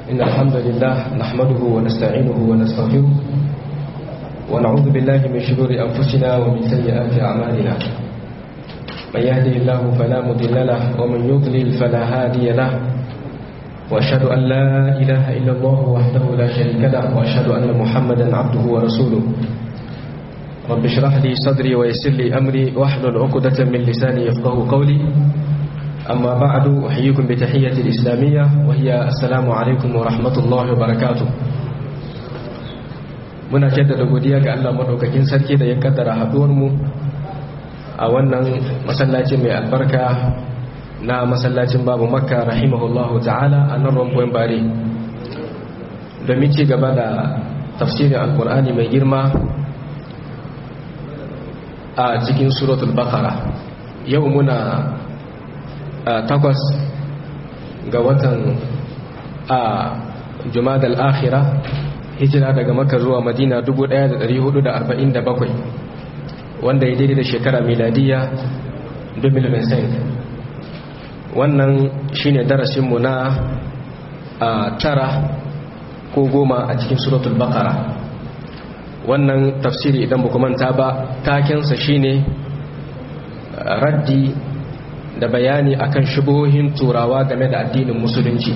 إن الحمد لله نحمده ونستعينه ونستغفره ونعوذ بالله من شرور أنفسنا ومن سيئات أعمالنا من يهده الله فلا مضل له ومن يضلل فلا هادي له وأشهد أن لا إله إلا الله وحده لا شريك له وأشهد أن محمدا عبده ورسوله رب اشرح لي صدري ويسر لي أمري واحلل عقدة من لساني يفقه قولي أما بعد أحييكم بتحية الإسلامية وهي السلام عليكم ورحمة الله وبركاته muna jaddada godiya ga Allah madaukakin sarki da ya kaddara haduwar mu a wannan masallaci mai albarka na masallacin babu makka rahimahullahu ta'ala a nan rumbuwan bare domin ci gaba da tafsirin alkur'ani mai girma a cikin suratul bakara yau muna takwas ga watan a jumadal akhira hijira daga maka zuwa madina 1447 wanda ya daidai da shekara miladiya 2005 wannan shine darasinmu na tara ko goma a cikin suratul bakara wannan tafsiri idan ba manta ba takensa shine raddi da bayani akan shubuhohin turawa game da addinin musulunci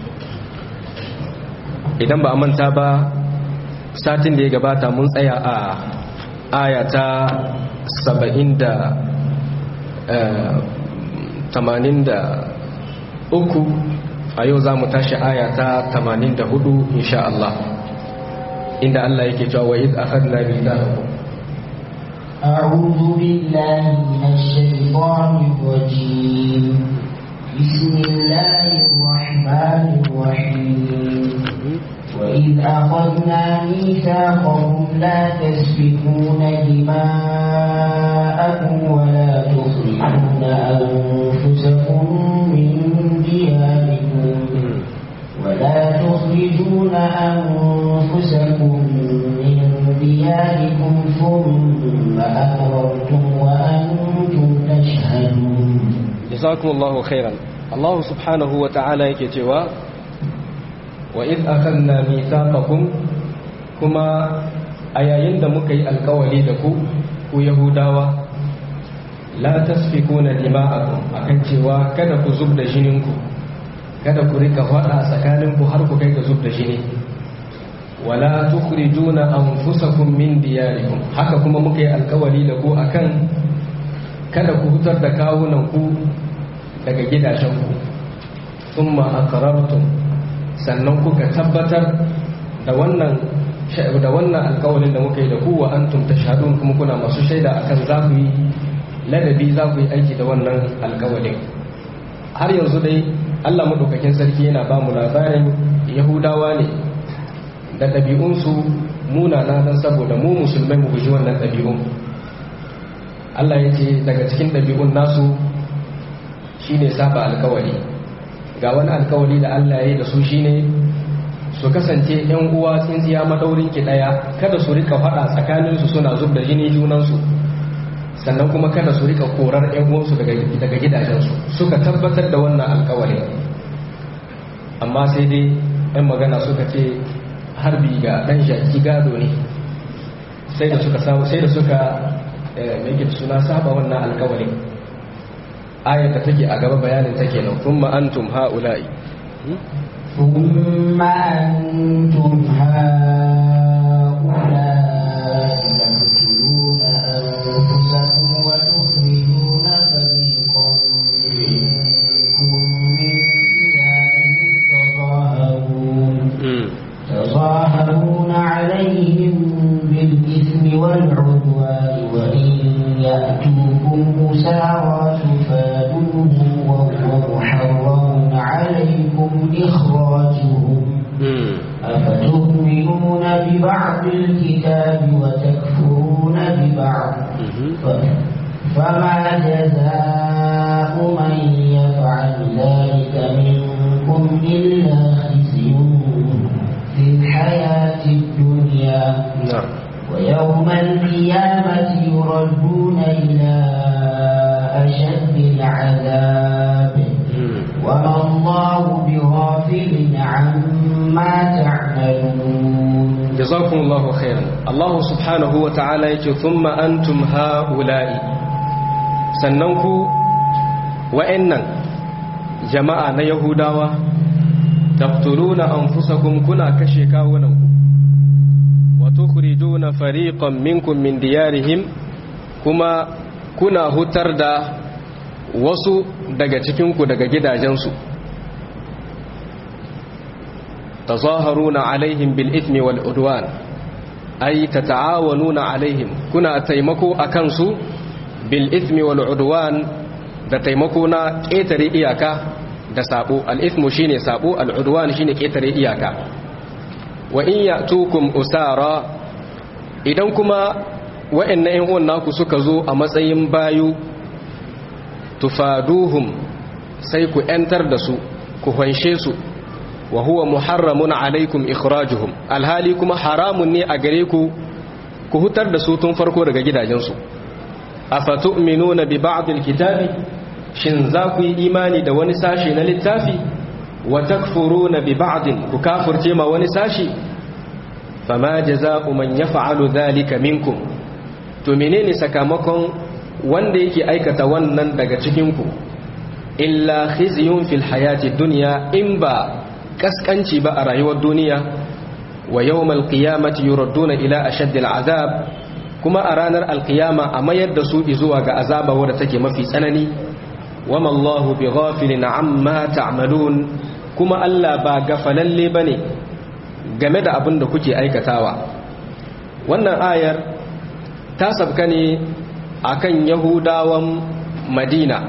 idan ba a manta ba satin da ya gabata mun tsaya a aya ta saba'in da tamanin da uku a yau za mu tashi aya ta tamanin da hudu insha Allah inda Allah yake cewa wa iz akhadna mithaqakum أعوذ بالله من الشيطان الرجيم بسم الله الرحمن الرحيم وإذ أخذنا ميثاقهم لا تسفكون دماءكم ولا تخرجون أنفسكم من دياركم ولا تخرجون أنفسكم من دياركم ثم أقررتم وأنتم تشهدون جزاكم الله خيرا الله سبحانه وتعالى يكتوى وإذ أخذنا ميثاقكم كما أيين دمكي القولي دكو ويهوداوا لا تسفكون دماءكم أكن cewa kada ku zub da jininku kada ku rika faɗa tsakaninku har ku kai ga zub da jini wala tukhrijuna anfusakum min diyarikum haka kuma muka yi alkawari da ku akan kada ku hutar da kawunan ku daga gidajenku thumma aqrartum sannan kuka tabbatar da wannan da wannan alkawarin da muka yi da ku wa antum tashhadun kuma kuna masu shaida akan za ku yi ladabi za ku yi aiki da wannan alkawarin har yanzu dai Allah madaukakin sarki yana ba mu labarin Yahudawa ne da ɗabi'unsu munana don saboda mu musulmai mu guji wannan ɗabi'un Allah ya ce daga cikin ɗabi'un nasu shine saba alkawari ga wani alkawari da Allah ya yi da su shine su kasance ‘yan uwa tsintsiya maɗaurin ki ɗaya kada su rika faɗa tsakaninsu suna zub da jini junansu sannan kuma kada su rika korar ‘yan uwansu daga gidajensu suka tabbatar da wannan alkawari amma sai dai ‘yan magana suka ce harbi ga ɗan shaki gado ne sai da suka sai da suka mai suna saba wannan alkawarin ayar da take a gaba bayanin take nan kuma antum ha'ula'i ثم أنتم هؤلاء تقتلون أنفسكم وتخرجون فريقا منكم من ديارهم تظاهرون تظاهرون عليهم بالإثم والعدوان وإن يأتوكم أسارى تفادوهم وهو محرم عليكم إخراجهم أفتؤمنون ببعض الكتاب وتكفرون ببعض فما جزاء من يفعل ذلك منكم إلا خزي في الحياة الدنيا نعم ويوم القيامة يردون إلى أشد العذاب وما الله بغافل عما jazakumullahu khairan Allah subhanahu wa ta'ala yake thumma antum haula'i sannan ku wa'annan jama'a na yahudawa taqtuluna anfusakum kuna kashe kawunanku wa tukhrijuna fariqan minkum min diyarihim kuma kuna hutar da wasu daga cikinku daga gidajensu tazaharuna alaihim bil ithmi wal udwan ay tata'awanuna alaihim kuna taimako akan su bil ithmi wal udwan da taimako na ƙetare iyaka da sabo al ithmu shine sabo al udwan shine ƙetare iyaka wa in ya'tukum usara idan kuma wa'annan ƴan uwan naku suka zo a matsayin bayu tufaduhum sai ku ‘yantar da su ku hanshe su wa huwa muharramun alaikum ikhrajuhum alhali kuma haramun ne a gare ku ku hutar da su tun farko daga gidajensu a fatu'minuna bi ba'dil kitabi shin za ku yi imani da wani sashi na littafi wa takfuruna bi ba'din ku kafurce ma wani sashi fama jaza'u man yaf'alu dhalika minkum to menene sakamakon wanda yake aikata wannan daga cikinku illa khizyun fil hayati dunya in ba kaskanci ba a rayuwar duniya wa yawmal qiyamati yuradduna ila ashaddil azab kuma a ranar alqiyama a mayar da su zuwa ga azaba wadda take mafi tsanani wama Allahu bighafilin amma ta'malun kuma Allah ba gafalalle bane game da abin da kuke aikatawa wannan ayar ta sabka ne akan yahudawan madina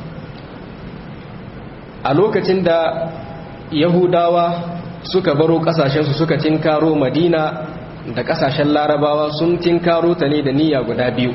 a lokacin da yahudawa suka baro kasashensu suka tinkaro madina da kasashen larabawa sun tinkaro ta ne da niyya guda biyu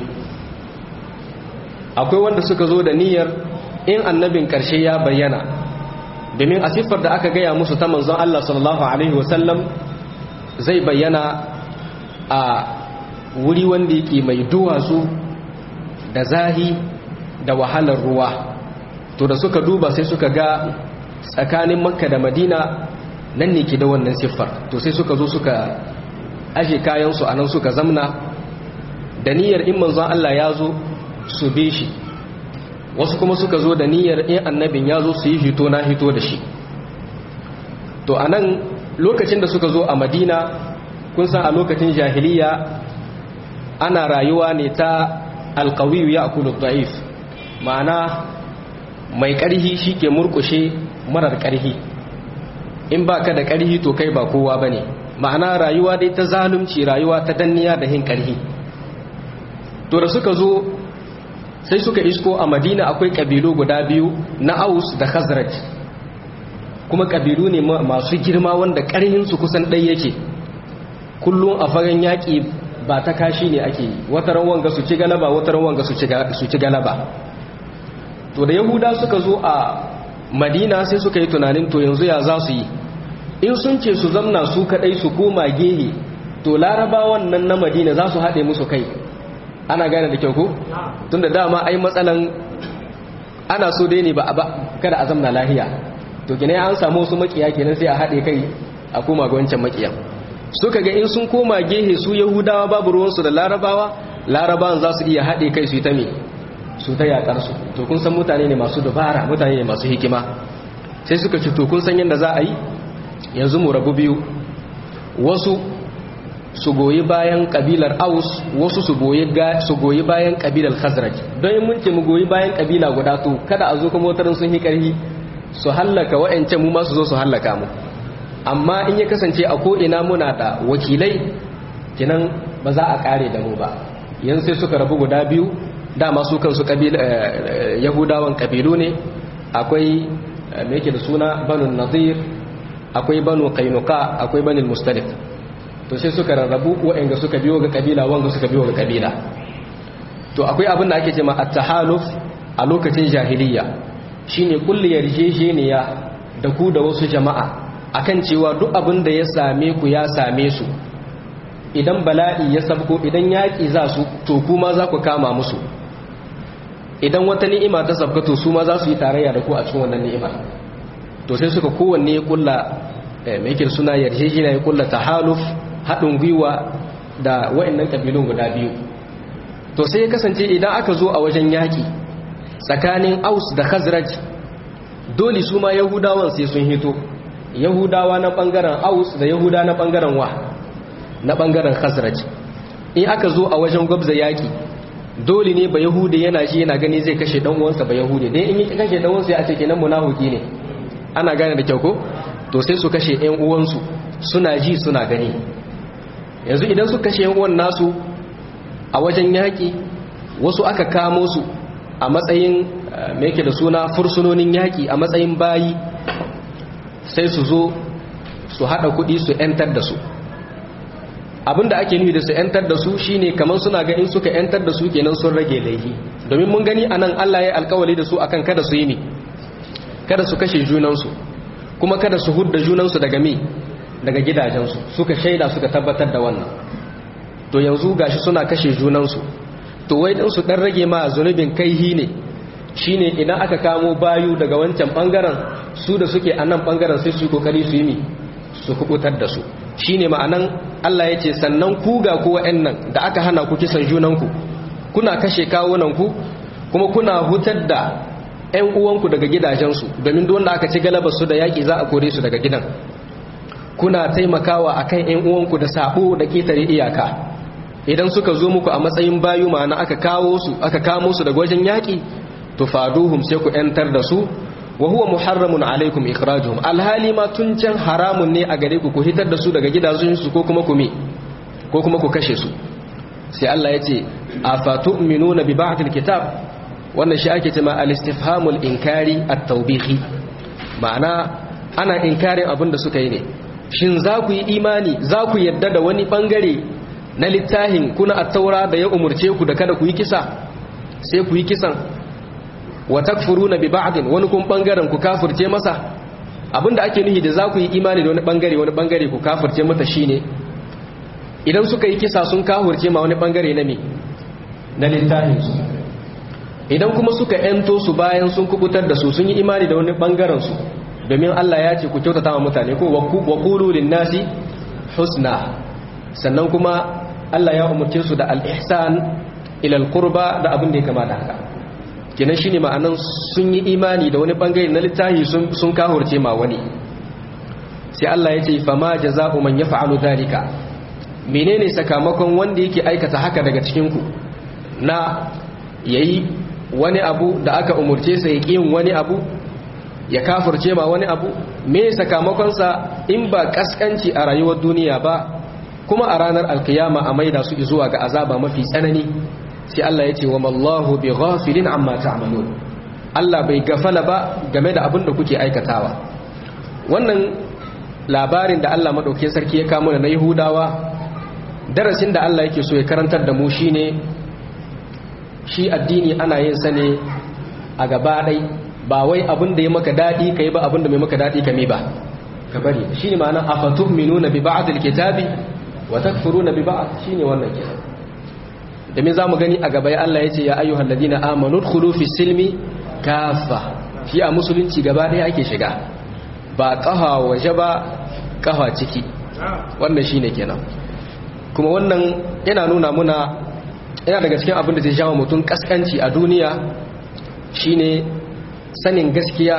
akwai wanda suka zo da niyyar in annabin karshe ya bayyana domin a siffar da aka gaya musu ta manzon Allah sallallahu alaihi wasallam zai bayyana a wuri wanda yake mai duwatsu da zahi da wahalar ruwa to da suka duba sai suka ga tsakanin makka da madina nan ne ke da wannan siffar to sai suka zo suka aje kayansu a nan suka zamna da niyyar in manzon Allah ya zo su be shi wasu kuma suka zo da niyyar in annabin ya zo su yi hito na hito da shi to a nan lokacin da suka zo a madina kun san a lokacin jahiliya ana rayuwa ne ta alkawiyu ya akulu da'if ma'ana mai ƙarhi shi ke murkushe marar ƙarhi in ba ka da ƙarhi to kai ba kowa ba ne ma'ana rayuwa dai ta zalunci rayuwa ta danniya da hin ƙarhi to da suka zo sai suka isko a madina akwai ƙabilu guda biyu na aus da khazraj kuma ƙabilu ne masu girma wanda ƙarhinsu kusan ɗai yake kullum a fagen yaƙi ba ta kashi ne ake yi wata wanga su ci galaba wata wanga su ci galaba to da yahuda suka zo a madina sai suka yi tunanin to yanzu ya za su yi in sun ce su zamna su kadai su koma gehe to larabawan nan na madina za su haɗe musu kai ana gane da kyau ko tun da dama ai matsalan ana so dai ne ba kada a zamna lahiya to gina an samu wasu makiya kenan sai a haɗe kai a koma ga wancan makiyan suka ga in sun koma gehe su yahudawa babu ruwansu da larabawa larabawan za su iya haɗe kai su yi ta me su ta yaƙar su to kun san mutane ne masu dubara mutane ne masu hikima sai suka ci to kun san yadda za a yi yanzu mu rabu biyu wasu su goyi bayan kabilar aus wasu su goyi bayan kabilar khazraj don yin mun ce mu goyi bayan kabila guda to kada a zo kuma watarin sun yi ƙarfi su hallaka wa'ancan mu ma su zo su hallaka mu amma in ya kasance a ko'ina muna da wakilai kinan ba za a kare da mu ba yanzu sai suka rabu guda biyu dama su kansu yahudawan kabilu ne akwai me yake da suna banu nazir akwai banu kainuka akwai banu mustalif to sai suka rarrabu waɗanda suka biyo ga kabila wanda suka biyo ga kabila to akwai abin da ake cewa at-tahaluf a lokacin jahiliya shine kulli yarjejeniya da ku da wasu jama'a akan cewa duk abin da ya same ku ya same su idan bala'i ya sabko idan yaƙi za su to kuma za ku kama musu idan wata ni'ima ta sabka to su ma za su yi tarayya da ku a cikin wannan ni'imar to sai suka kowanne ya kulla mai yake suna yarjejeniya ya kulla tahaluf haɗin gwiwa da wa'annan ƙabilun guda biyu to sai ya kasance idan aka zo a wajen yaƙi tsakanin aus da khazraj dole su ma yahudawan sai sun hito yahudawa na ɓangaren aus da yahuda na ɓangaren wa na ɓangaren khazraj in aka zo a wajen gwabza yaƙi dole ne ba yahudi yana shi yana gani zai kashe dan uwansa ba yahudi dai in yi kashe dan uwansa ya ce kenan munafiki ne ana gane da kyau ko to sai su kashe ƴan uwansu suna ji suna gani yanzu idan su kashe ƴan uwan nasu a wajen yaƙi wasu aka kamo su a matsayin me yake da suna fursunonin yaƙi a matsayin bayi sai su zo su haɗa kuɗi su ƴantar da su abinda ake nufi da su yantar da su shine kamar suna ga in suka yantar da su kenan sun rage laifi domin mun gani anan Allah ya alkawali da su akan kada su yi ne kada su kashe junansu kuma kada su hudda junansu daga me daga gidajensu suka shaida suka tabbatar da wannan to yanzu gashi suna kashe junansu to wai din su dan rage ma zunubin kaihi ne shine idan aka kamo bayu daga wancan bangaren su da suke a nan bangaren sai su yi kokari su yi mi su kubutar da su shine ma'anan Allah ya ce sannan ku ga ku wa'annan da aka hana ku kisan junanku kuna kashe kawunanku kuma kuna hutar da 'yan uwanku daga gidajensu domin duk wanda aka ci galabar su da yaƙi za a kore su daga gidan kuna taimakawa akan 'yan uwanku da sabo da ketare iyaka idan suka zo muku a matsayin bayu ma'ana aka kawo su aka kamo su daga wajen yaƙi to faduhum sai ku 'yantar da su wa huwa muharramun alaikum ikhrajuhum alhali ma tun can haramun ne a gare ku ku hitar da su daga gidajensu ko kuma ku me ko kuma ku kashe su sai Allah ya ce afatu'minuna bi ba'd alkitab wannan shi ake cewa al-istifhamul inkari at-tawbihi ma'ana ana inkarin abin da suka yi ne shin za ku yi imani za ku yadda da wani bangare na littafin kuna at-taura da ya umurce ku da kada ku yi kisa sai ku yi kisan wa takfuruna bi ba'din wani kun bangaren ku kafirce masa abinda ake nuhi da za ku yi imani da wani bangare wani bangare ku kafirce mata shine idan suka yi kisa sun kafirce ma wani bangare na me na littafin su idan kuma suka ento su bayan sun kubutar da su sun yi imani da wani bangaren su domin Allah ya ce ku kyautata wa mutane ko wa qulu lin-nasi husna sannan kuma Allah ya umurce su da al-ihsan ila al-qurba da abin da ya kama da haka kenan shine ma'anan sun yi imani da wani bangare na littafi sun kahurce ma wani sai Allah ya ce fama jaza'u man yaf'alu dhalika menene sakamakon wanda yake aikata haka daga cikin ku na yayi wani abu da aka umurce sa ya yin wani abu ya kafurce ma wani abu me sakamakon sa in ba kaskanci a rayuwar duniya ba kuma a ranar alkiyama a maida su zuwa ga azaba mafi tsanani sai Allah ya ce wa mallahu bi ghafilin amma ta'malun Allah bai gafala ba game da abin da kuke aikatawa wannan labarin da Allah madauke sarki ya kamo na Yahudawa darasin da Allah yake so ya karantar da mu shine shi addini ana yin sa ne a gaba dai ba wai abin da ya maka dadi kai ba abin da mai maka dadi kame ba ka bari shine ma'anar afatu'minuna bi ba'd alkitabi wa takfuruna bi ba'd shine wannan kenan domin za mu gani a gaba ya Allah ya ce ya ayyuhal ladina amanu dkhulu fi silmi kafa shi a musulunci gaba ɗaya ake shiga ba kafa waje ba kafa ciki wannan shine kenan kuma wannan yana nuna muna yana daga cikin abin da zai jawo mutum kaskanci a duniya shine sanin gaskiya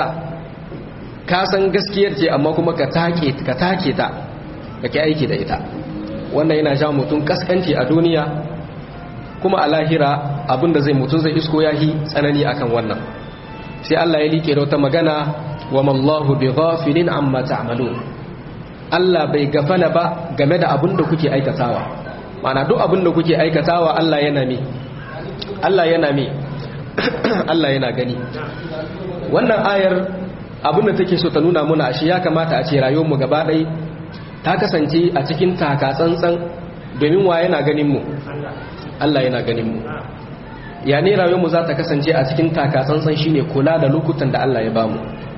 ka san gaskiyar ce amma kuma ka take ka take ta kake aiki da ita wannan yana jawo mutum kaskanci a duniya kuma a lahira abinda zai mutum zai isko yahi tsanani akan wannan sai Allah ya like da wata magana wa mallahu bi ghafilin amma ta'malun Allah bai gafala ba game da abinda kuke aikatawa mana duk abinda kuke aikatawa Allah yana mi Allah yana mi Allah yana gani wannan ayar abinda take so ta nuna muna shi ya kamata a ce rayuwar mu gaba ɗaya ta kasance a cikin taka tsantsan domin wa yana ganin mu Allah yana ganin mu ya ne rayuwarmu za ta kasance a cikin takatsantsan shine kula da lokutan da Allah ya bamu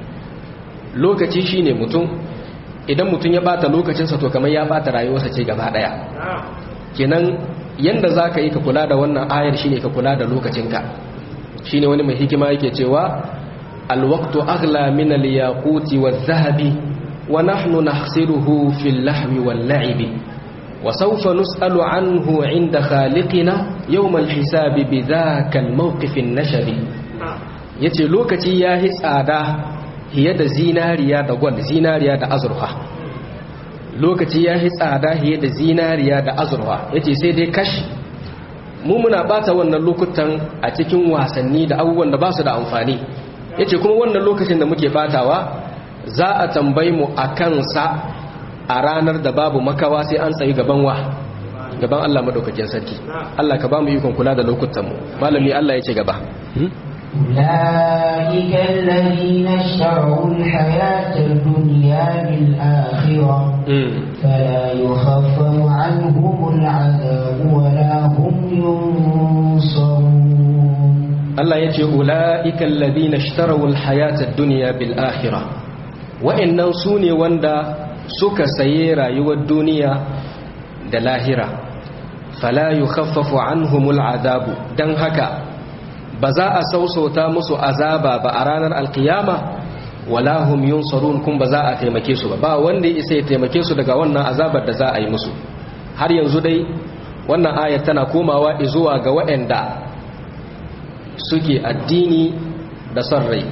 lokaci shine mutum idan mutum ya bata lokacinsa to kamar ya bata rayuwarsa ce gaba daya kenan yanda za ka yi ka kula da wannan ayar shine ka kula da lokacinka shine wani mai hikima yake cewa alwaqtu aghla min al-yaquti wadh-dhahabi wa nahnu nahsiruhu fil lahwi wal-la'ibi وسوف نسأل عنه عند خالقنا يوم الحساب بذاك الموقف النشري yace lokaci ya yi tsada fiye da zinariya da gwal zinariya da azurfa lokaci ya yi tsada fiye da zinariya da azurfa yace sai dai kashi mu muna bata wannan lokutan a cikin wasanni da abubuwan da ba su da amfani yace kuma wannan lokacin da muke batawa za a tambayi mu a kansa a ranar da babu makawa sai an tsayi gaban wa gaban Allah madaukakin sarki Allah ka ba mu ikon kula da lokutan mu malami Allah ya ce gaba أولئك الذين اشتروا الحياة الدنيا بالآخرة فلا يخفف عنهم العذاب ولا هم ينصرون الله يجي أولئك الذين اشتروا الحياة الدنيا بالآخرة وإن سوني وندا suka saye rayuwar duniya da lahira fala yukhaffafu anhumul azabu dan haka ba za a sausauta musu azaba ba a ranar alkiyama wala hum yunsarun kun ba za a taimake su ba ba wanda ya isa ya taimake su daga wannan azabar da za a yi musu har yanzu dai wannan ayat tana komawa zuwa ga waɗanda suke addini da son rai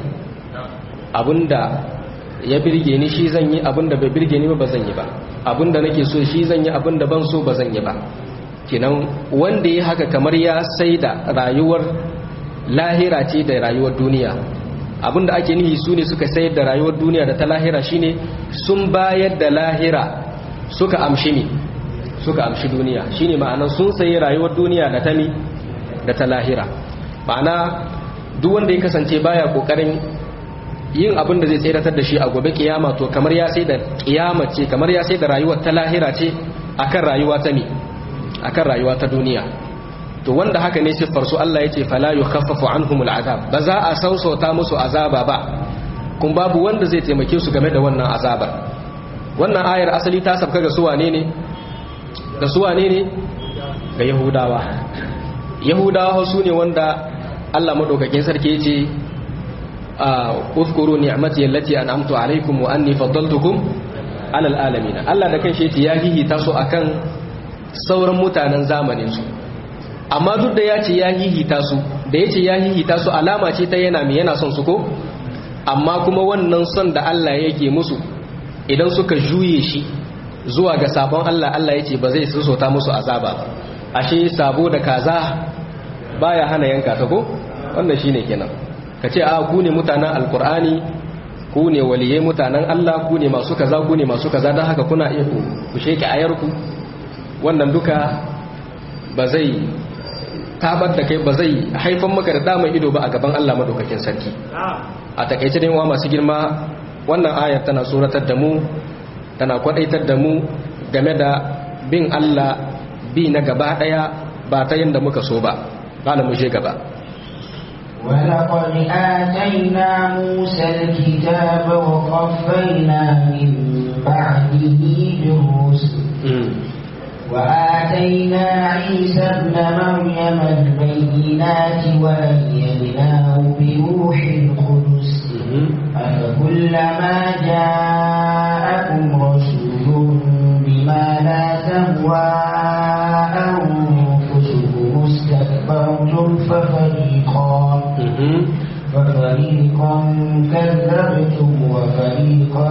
abinda ya birge ni shi zan yi abinda bai birge ni ba zan yi ba abinda nake so shi zan yi abinda ban so ba zan yi ba kenan wanda ya haka kamar ya sai da rayuwar lahira ce da rayuwar duniya abinda ake nihi su ne suka sayar da rayuwar duniya da ta lahira shine sun bayar da lahira suka amshi ne suka amshi duniya shine ma'anar sun sayi rayuwar duniya da ta mi da ta lahira ma'ana duk wanda ya kasance baya kokarin yin abin da zai tseratar da shi a gobe kiyama to kamar ya sai da kiyama ce kamar ya sai da rayuwar ta lahira ce akan rayuwa ta mi akan rayuwa ta duniya to wanda haka ne siffar su Allah yace fala yukhaffafu anhumul azab ba za a sausauta musu azaba ba kun babu wanda zai taimake su game da wannan azabar wannan ayar asali ta sabka ga su wane ne ga su wane ne ga yahudawa yahudawa su ne wanda Allah madaukakin sarki yace اذكروا نعمتي التي انعمت عليكم واني فضلتكم على العالمين Allah da kanshi yace ya hihita su akan sauran mutanen zamanin su amma duk da yace ya hihita su da yace ya hihita su alama ce ta yana mi yana son su ko amma kuma wannan son da Allah yake musu idan suka juye shi zuwa ga sabon Allah Allah yace ba zai sosota musu azaba ba ashe sabo da kaza baya hana yanka ta ko wannan shine kenan ka ce a ku ne mutanen alkur'ani ku ne waliyai mutanen Allah ku ne masu kaza ku ne masu kaza don haka kuna iya ku sheke ayarku wannan duka ba zai tabar da kai ba zai haifan maka da damar ido ba a gaban Allah madaukakin sarki a takaice dai wa masu girma wannan ayar tana tsoratar da mu tana kwadaitar da mu game da bin Allah bi na gaba daya ba ta yanda muka so ba ba mu je gaba ولقد آتينا موسى الكتاب وقفينا من بعده بالرسل وآتينا عيسى ابن مريم البينات وأيدناه بروح القدس أفكلما جاءكم رسول بما لا تهوى أنفسكم استكبرتم ففريقا ففريقا كذبتم وفريقا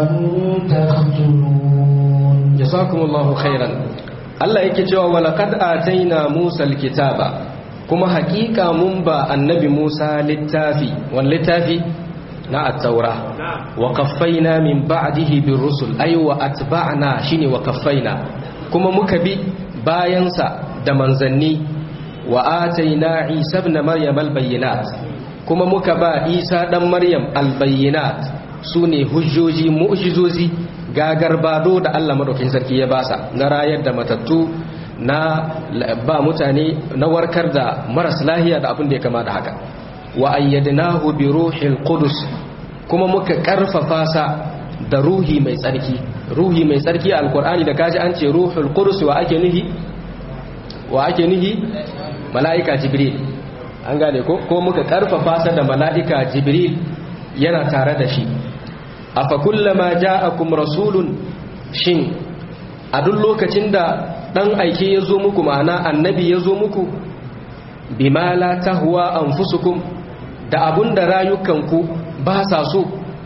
تقتلون جزاكم الله خيرا Allah yake cewa walaqad ataina Musa alkitaba kuma hakika mun ba annabi Musa littafi wan littafi na at-taura wa qaffaina min ba'dihi bir-rusul ay wa atba'na shine wa qaffaina kuma muka bi bayansa da manzanni wa ataina Isa ibn Maryam al-bayyinat kuma muka ba Isa dan Maryam al-bayyinat sune hujjoji mu'jizozi gagarbado da Allah madaukakin sarki ya basa na rayar da matattu na ba mutane na warkar da maras lahiya da abin da ya kama da haka wa ayyadnahu bi ruhil qudus kuma muka karfafa sa da ruhi mai tsarki ruhi mai tsarki alqur'ani da kaji an ce ruhul qudus wa ake nihi wa ake nihi mala'ika jibril an gane ko ko muka karfafa sa da mala'ika jibril yana tare da shi afa kullama ja'akum rasulun shin a duk lokacin da dan aike ya zo muku ma'ana annabi ya zo muku bima la tahwa anfusukum da abun da rayukanku ba sa so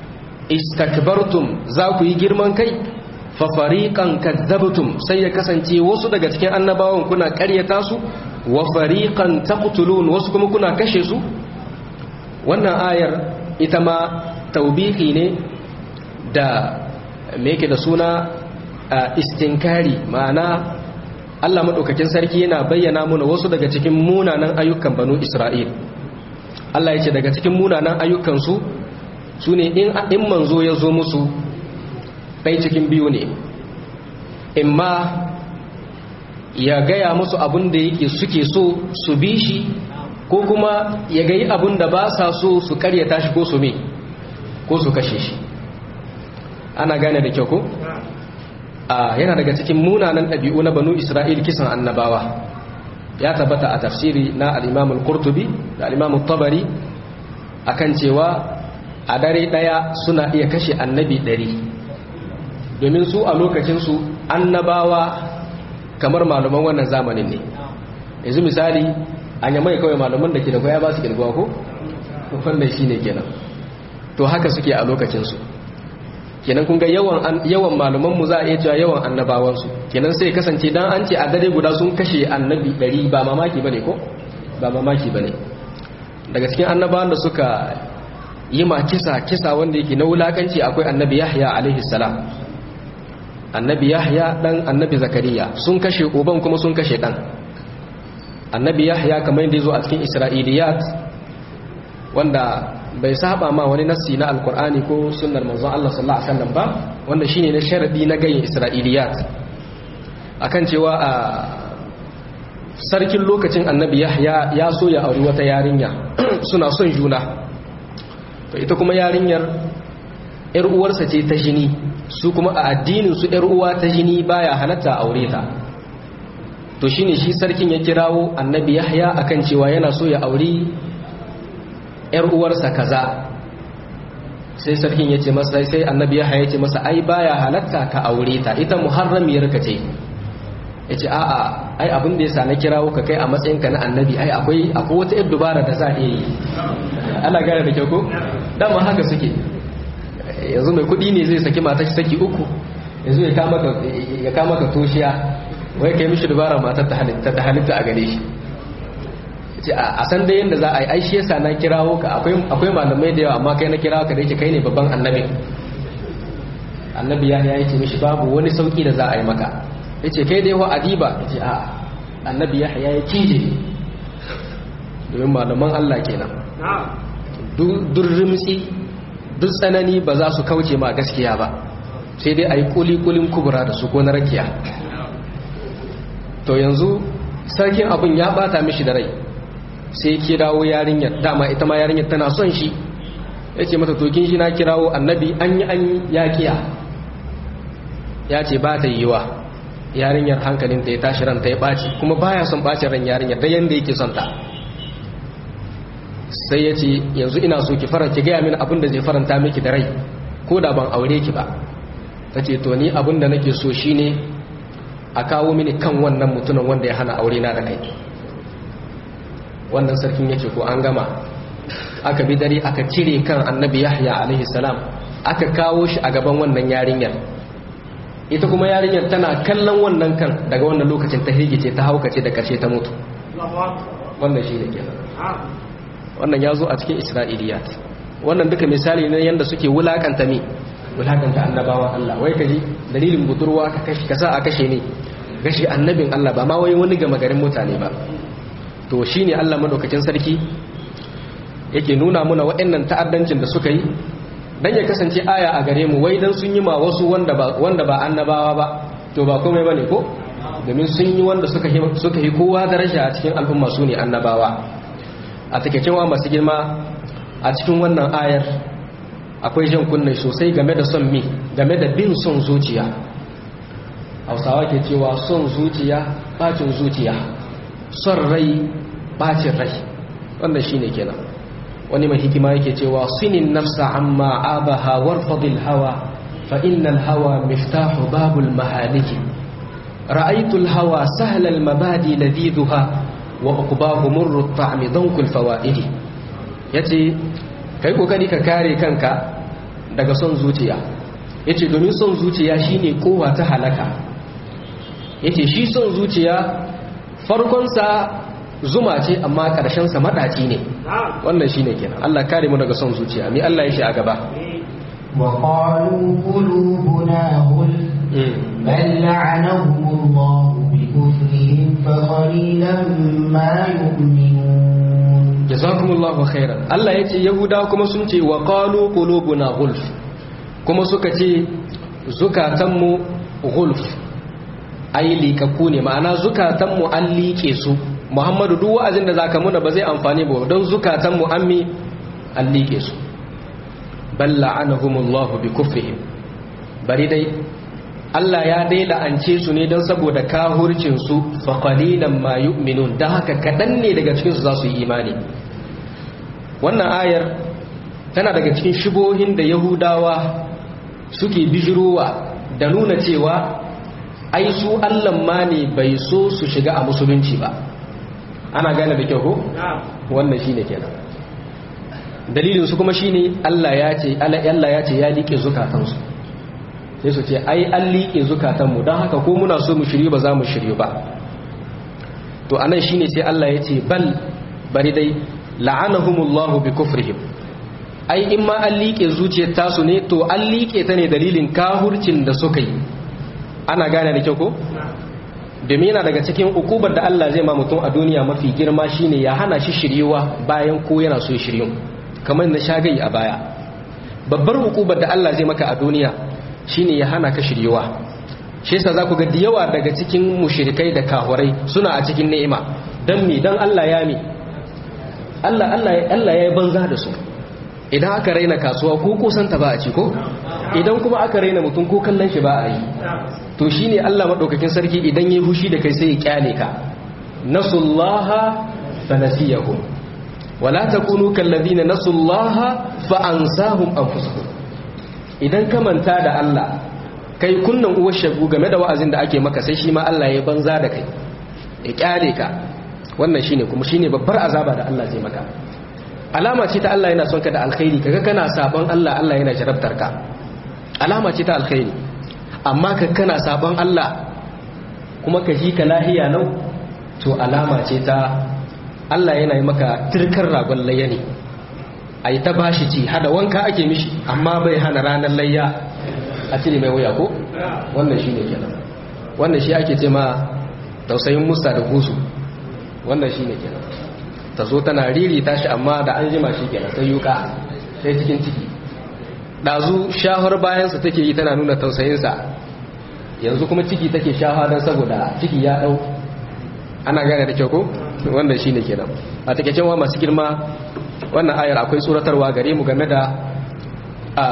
istakbartum za ku yi girman kai fa fariqan kadzabtum sai ya kasance wasu daga cikin annabawan kuna ƙaryata su wa fariqan taqtulun wasu kuma kuna kashe su wannan ayar ita ma taubihi ne da me yake da suna istinkari ma'ana Allah madaukakin sarki yana bayyana mana wasu daga cikin munanan ayyukan banu Isra'il Allah ya ce daga cikin munanan ayyukansu su ne in manzo ya zo musu ɗai cikin biyu ne in ma ya gaya musu abin da yake suke so su bi shi ko kuma ya gayi abin da ba sa so su karyata shi ko su me ko su kashe shi ana gane da kyau ko? a yana daga cikin munanan ɗabi'u na banu isra'il kisan annabawa ya tabbata a tafsiri na al'imamul kurtubi da al'imamul tabari akan cewa a dare ɗaya suna iya kashe annabi ɗari domin su a lokacinsu annabawa kamar malaman wannan zamanin ne yanzu misali an yamai kawai malaman da ke da kwaya ba su kirgwa ko? wannan shi ne kenan to haka suke a lokacinsu kenan kun ga yawan yawan malaman mu za a iya cewa yawan annabawansu kenan sai kasance dan an ce a dare guda sun kashe annabi 100 ba mamaki bane ko ba mamaki bane daga cikin annabawan da suka yi ma kisa kisa wanda yake na wulakanci akwai annabi Yahya alaihi salam annabi Yahya dan annabi Zakariya sun kashe uban kuma sun kashe dan annabi Yahya kamar yadda yazo a cikin Isra'iliyat wanda bai saba ma wani nassi na alkur'ani ko sunnar manzon Allah sallallahu alaihi wasallam ba wanda shine na sharadi na gayin isra'iliyat akan cewa a sarkin lokacin annabi yahya ya so ya auri wata yarinya suna son juna to ita kuma yarinyar yar uwarsa ce ta jini su kuma a addinin su yar uwa ta jini baya halatta aure ta to shine shi sarkin ya kirawo annabi yahya akan cewa yana so ya auri ‘yar uwarsa kaza sai sarkin ya ce masa sai annabi ya ce masa ai baya halatta ka aure ta ita muharramiyar ka ce ya ce a'a ai abin da ya sa na kirawo ka kai a matsayinka na annabi ai akwai akwai wata yar dubara da za a iya yi ana gane da kyau ko dama haka suke yanzu mai kuɗi ne zai saki mata saki uku yanzu ya kama ka toshiya wai kai mishi dubara matar ta halitta a gane shi a san dai yadda za a yi aishi yasa na kirawo ka akwai malamai da yawa amma kai na kirawo ka da yake kai ne babban annabi annabi ya ya ce mishi babu wani sauki da za a yi maka ya ce kai dai wa adiba ya ce a annabi ya ya cije domin malaman Allah kenan duk rimtsi duk tsanani ba za su kauce ma gaskiya ba sai dai a yi kuli-kulin kubura da su ko na rakiya to yanzu sarkin abin ya bata mishi da rai sai kirawo yarinyar dama ita ma yarinyar tana son shi ya ce mata tokin shi na kirawo annabi an yi an ya kiya ya ce ba ta yiwa yarinyar hankalinta ya tashi ranta ya ɓaci kuma baya son ɓacin ran yarinyar da yadda yake son ta sai ya ce yanzu ina so ki faranta gaya mini abin da zai faranta miki da rai ko da ban aure ki ba ta ce to ni abin da nake so shine a kawo mini kan wannan mutumin wanda ya hana aure na da kai wannan sarkin ya ce ko an gama aka bi dare aka cire kan annabi yahya alaihi salam aka kawo shi a gaban wannan yarinyar ita kuma yarinyar tana kallon wannan kan daga wannan lokacin ta higice ta haukace da karshe ta mutu wannan shi ne kenan wannan ya zo a cikin isra'iliyat wannan duka misali ne yadda suke wulakanta mi wulakanta annabawan Allah wai kaji dalilin budurwa ka kashi ka sa a kashe ne kashe annabin Allah ba ma wai wani gama garin mutane ba to shine Allah madaukakin sarki yake nuna muna waɗannan ta'addancin da suka yi dan ya kasance aya a gare mu wai dan sun yi ma wasu wanda ba wanda ba annabawa ba to ba komai bane ko domin sun yi wanda suka yi suka yi kowa daraja a cikin al'umma su ne annabawa a takeicin wa masu girma a cikin wannan ayar akwai jan kunne sosai game da son mi game da bin son zuciya hausawa ke cewa son zuciya bacin zuciya son rai bacin rai wannan shine kenan wani mai hikima yake cewa sinin nafsa amma abaha warfadil hawa fa innal hawa miftahu babul mahaliki ra'aytul hawa sahlal mabadi ladidha wa uqbahu murru at-ta'mi dankul fawaidi yace kai kokari ka kare kanka daga son zuciya yace domin son zuciya shine kowa ta halaka yace shi son zuciya farkon sa zuma ce amma karshen sa madaci ne wannan shine kenan Allah kare mu daga son zuciya mi Allah ya shi a gaba وقالوا قلوبنا غلف بل لعنهم الله بكفرهم فقليلا ما يؤمنون jazakumullahu khairan Allah yace yahudawa kuma sun ce wa qalu qulubuna gulf kuma suka ce zukatanmu gulf ai liƙaƙƙu ne ma'ana zukatanmu an liƙe su Muhammadu duk wa'azin da zaka muna ba zai amfani ba don zukatanmu an mi an liƙe su bal la'anahumullahu bi kufrihim bari dai Allah ya dai la'ance su ne don saboda kahurcin su fa qalilan ma yu'minun dan haka kadan ne daga cikin su za su yi imani wannan ayar tana daga cikin shubohin da Yahudawa suke bijirowa da nuna cewa ai su Allah ma ne bai so su shiga a musulunci ba ana gane da kyau ko wannan shine kenan dalilin su kuma shine Allah ya ce Allah ya ce ya liƙe zukatansu sai su ce ai an liƙe zukatanmu don haka ko muna so mu shiryu ba za mu shiryu ba to anan shine sai Allah ya ce bal bari dai la'anahumullahu bi kufrihim ai in ma an liƙe zuciyar tasu ne to an liƙe ta ne dalilin kahurcin da suka yi ana gane da kyau ko domin yana daga cikin ukubar da Allah zai ma mutum a duniya mafi girma shine ya hana shi shiryuwa bayan ko yana so ya shiryu kamar na shagayi a baya babbar hukubar da Allah zai maka a duniya shine ya hana ka shiryuwa shi yasa zaku ga yawa daga cikin mushrikai da kahurai suna a cikin ni'ima dan mi dan Allah ya mi Allah Allah Allah ya yi banza da su idan aka raina kasuwa ko kusan ta ba a ci ko idan kuma aka raina mutum ko kallon shi ba a yi to shine Allah madaukakin sarki idan yayi hushi da kai sai ya kyale ka nasullaha fanasiyahum wala takunu kallazina nasullaha fa ansahum anfusahum idan ka manta da Allah kai kunnan uwar shagu game da wa'azin da ake maka sai shi ma Allah ya banza da kai ya kyale ka wannan shine kuma shine babbar azaba da Allah zai maka alama ce ta Allah yana son ka da alkhairi kaga kana sabon Allah Allah yana jarabtar ka alama ce ta alkhairi amma ka kana sabon Allah kuma ka ji ka lahiya nau to alama ce ta Allah yana yi maka turkar ragon layya ne a yi ta bashi ci hada wanka ake mishi amma bai hana ranar layya a cire mai wuya ko wannan shi ne kenan wannan shi ake ce ma tausayin musa da gusu wannan shi ne kenan ta zo tana riri tashi amma da an jima shi kenan sai yuka sai cikin ciki ɗazu shahar bayansa take yi tana nuna tausayinsa yanzu kuma ciki take shaha don saboda ciki ya ɗau ana gane da kyau ko wanda shine kenan a takeicen wa masu girma wannan ayar akwai tsoratarwa gare mu game da a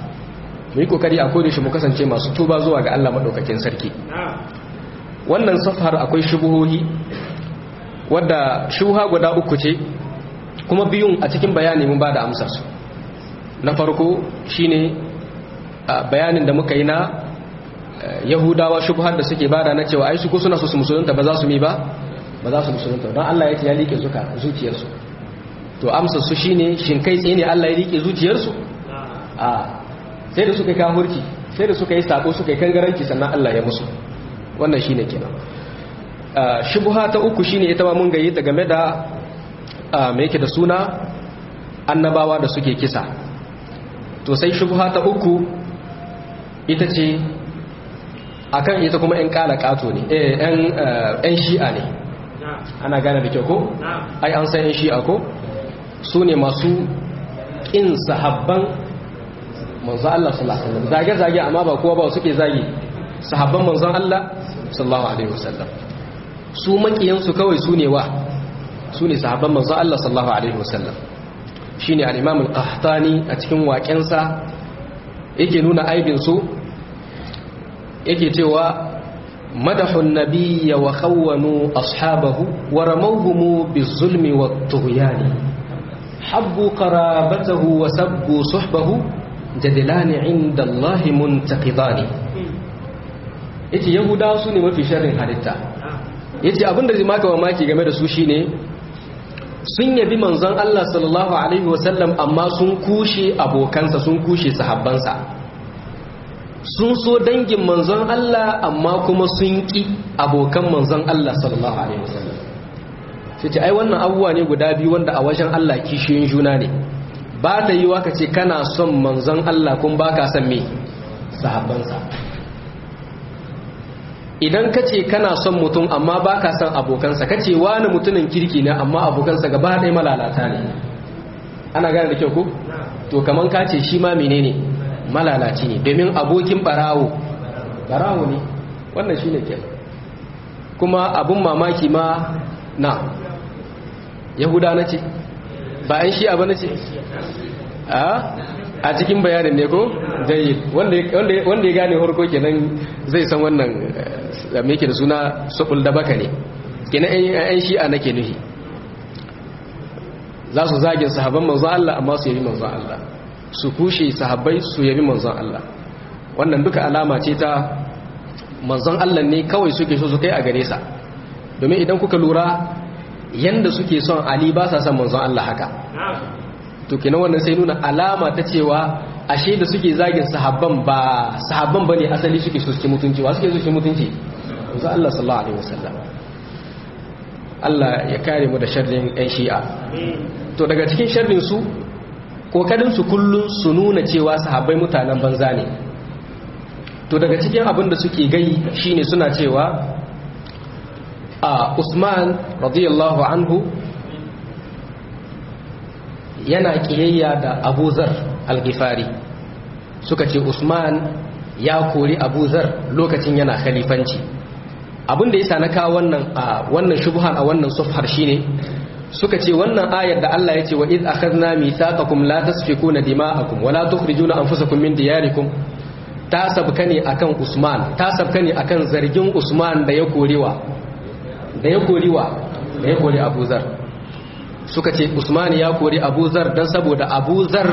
mu yi kokari a kodin shi mu kasance masu tuba zuwa ga Allah madaukakin sarki wannan safar akwai shubuhohi wadda shuha guda uku ce kuma biyun a cikin bayani mun ba da amsar su na farko shine bayanin da muka yi na yahudawa shubhar da suke bada na cewa ai su ko suna so su musulunta ba za su mi ba ba za su musulunta don Allah ya ce ya liƙe zuka zuciyarsu to amsa su shine shin kai tsaye ne Allah ya liƙe zuciyarsu a sai da suka yi kahurci sai da suka yi sako suka yi kangaranci sannan Allah ya musu wannan shine kenan shubha ta uku shine ita ma mun gayi ta game da me yake da suna annabawa da suke kisa to sai shubha ta uku ita ce akan ita kuma 'yan kala kato ne 'yan shi'a ne ana gane da kyau ko? ai an san 'yan shi'a ko? su ne masu ƙin sahabban manzan Allah sallallahu Alaihi zage-zage amma ba kowa ba suke zage sahabban manzan Allah sallallahu Alaihi wasallam su makiyansu kawai su ne wa su ne sahabban manzan Allah sallallahu Alaihi wasallam shi ne al'imam al-qahtani a cikin waƙensa yake nuna aibinsu yake cewa madahun nabiyya wa khawwanu ashabahu wa ramawhum bizulmi wat tughyani habbu qarabatahu wa sabbu suhbahu jadilani inda Allah muntaqidani yace yahudawa su ne mafi sharrin halitta yace abinda zai maka mamaki game da su shine sun yabi manzon Allah sallallahu alaihi wasallam amma sun kushe abokansa sun kushe sahabbansa sun so dangin manzon Allah amma kuma sun ki abokan manzon Allah sallallahu alaihi wasallam sai ce ai wannan abubuwa ne guda biyu wanda a wajen Allah kishiyoyin juna ne ba ta yi waka ce kana son manzon Allah kun baka son me sahabbansa idan ka ce kana son mutum amma ba ka son abokansa ka ce wani mutumin kirki ne amma abokansa gaba ɗaya malalata ne ana gane da kyau ku? to kaman ka ce shi ma menene malalaci ne domin abokin barawo barawo ne wannan shi ne ke kuma abun mamaki ma na yahuda na ce ba an shi abu na ce a cikin bayanin ne ko jayi wanda ya gane harko kenan zai san wannan me yake da suna subul da baka ne kenan ɗan shi'a nake nufi za su zagin sahabban manzon Allah amma su yabi manzon Allah su kushe sahabbai su yabi manzon Allah wannan duka alama ce ta manzon Allah ne kawai suke so su kai a gare sa domin idan kuka lura yanda suke son Ali ba sa son manzon Allah haka to kenan wannan sai nuna alama ta cewa ashe da suke zagin sahabban ba sahabban bane asali suke so su mutunci wa suke so su mutunci manzo Allah sallallahu alaihi wasallam Allah ya kare mu da sharrin ɗan shi'a to daga cikin sharrin su kokarin su kullun su nuna cewa sahabbai mutanen banza ne to daga cikin abin da suke gai shine suna cewa a Usman radiyallahu anhu yana kiyayya da Abu Zar al-Ghifari suka ce Usman ya kori Abu Zar lokacin yana khalifanci abin da yasa na kawo wannan a wannan shubhan a wannan safhar shine suka ce wannan ayar da Allah ya ce wa id akhadna mithaqakum la tasfikuna dima'akum wa la tukhrijuna anfusakum min diyarikum ta sabka ne akan Usman ta sabka ne akan zargin Usman da ya korewa da ya koriwa da ya kori Abu Zar suka ce Usman ya kori Abu Zar dan saboda Abu Zar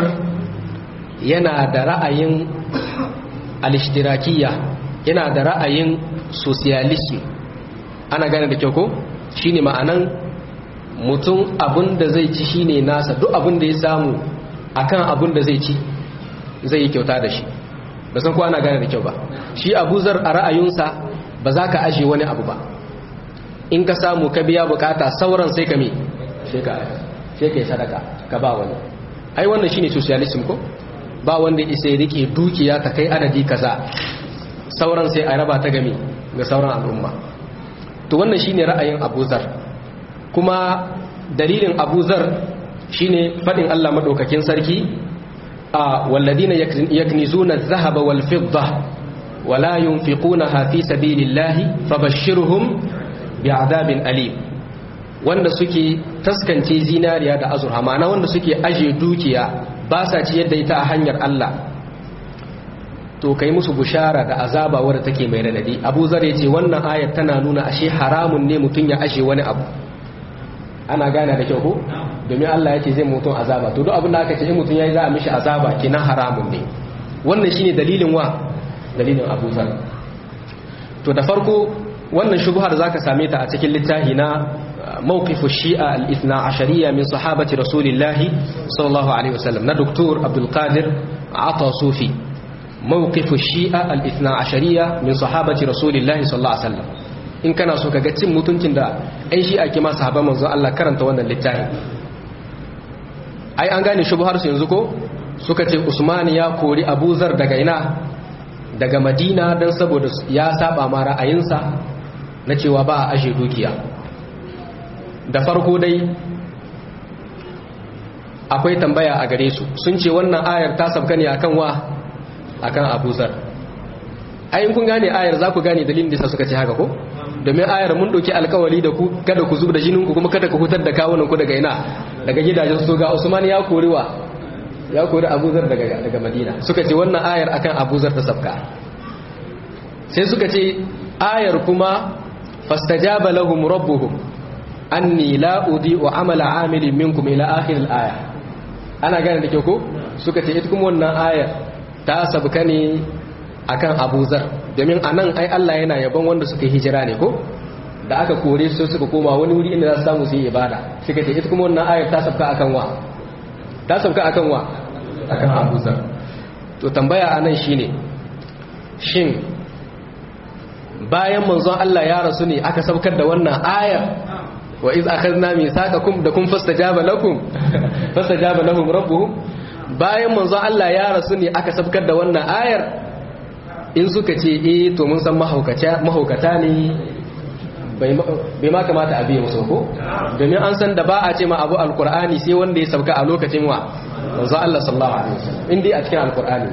yana da ra'ayin al-ishtirakiyya yana da ra'ayin socialism ana gane da kyau ko shine ma'anan mutum abin da zai ci shine nasa duk abin da ya samu akan abin da zai ci zai yi kyauta da shi ba san ko ana gane da kyau ba shi abuzar a ra'ayinsa ba za ka aje wani abu ba in ka samu ka biya bukata sauran sai ka me sai ka sai ka yi sadaka ka ba wani ai wannan shine socialism ko ba wanda isa ya rike dukiya ta kai adadi kaza sauran sai a raba ta game ga sauran al'umma to wannan shine ra'ayin abuzar kuma dalilin abuzar shine fadin Allah madaukakin sarki a walladina yaknizuna adh-dhahaba wal fidda wala yunfiqunaha fi sabilillahi fabashshirhum bi'adabin alim wanda suke taskance zinariya da azurha ma'ana wanda suke aje dukiya ba sa ci yadda ita a hanyar Allah to kai musu bushara da azaba wadda take mai radadi Abu Zar yace wannan ayat tana nuna ashe haramun ne mutun ya ashe wani abu ana gane da kyau ko domin Allah yace zai mutun azaba to duk abin da aka ce in mutun yayi za a mishi azaba kenan haramun ne wannan shine dalilin wa dalilin Abu Zar to da farko wannan shubhar zaka same ta a cikin littafi na موقف الشيعة الاثنى عشرية من صحابة رسول الله صلى الله عليه وسلم نا دكتور عبد القادر عطا صوفي موقف الشيعة الاثنى عشرية من صحابة رسول الله صلى الله عليه وسلم in kana so ka ga cin mutuncin da ɗan shi'a ke ma sahaban manzo Allah karanta wannan littafi ai an gane shubhar su yanzu ko suka ce Usman ya kori Abu Zar daga ina daga Madina dan saboda ya saba ma ra'ayinsa na cewa ba a ashe dukiya da farko dai akwai tambaya a gare su sun ce wannan ayar ta sabka ne akan wa akan abuzar ayin kun gane ayar za ku gane dalilin da suka ce haka ko domin ayar mun ɗauki alkawali da ku kada ku zub da jinin ku kuma kada ku hutar da kawunan ku daga ina daga gidajen su ga usman ya kori wa ya kori abuzar daga daga madina suka ce wannan ayar akan abuzar ta sabka sai suka ce ayar kuma fastajaba lahum rabbuhum anni la udi'u amala amilin minkum ila akhir al-aya ana gane da ke ko suka ce ita kuma wannan ayar ta sabka ne akan Abu Zar domin anan ai Allah yana yabon wanda suka yi hijira ne ko da aka kore su suka koma wani wuri inda za su samu su yi ibada suka ce ita kuma wannan ayar ta sabka akan wa ta sabka akan wa akan Abu Zar to tambaya anan shine shin bayan manzon Allah ya rasu ne aka sabkar da wannan ayar wa iz akhadna mithaqakum da kun fastajaba lakum fastajaba lahum rabbuhum bayan manzon Allah ya rasu ne aka sabkar da wannan ayar in suka ce eh to mun san mahaukata mahaukata ne bai ma kamata a biye musu ko domin an san da ba a ce ma abu alkur'ani sai wanda ya sauka a lokacin wa manzo Allah sallallahu alaihi wasallam in dai a cikin alkur'ani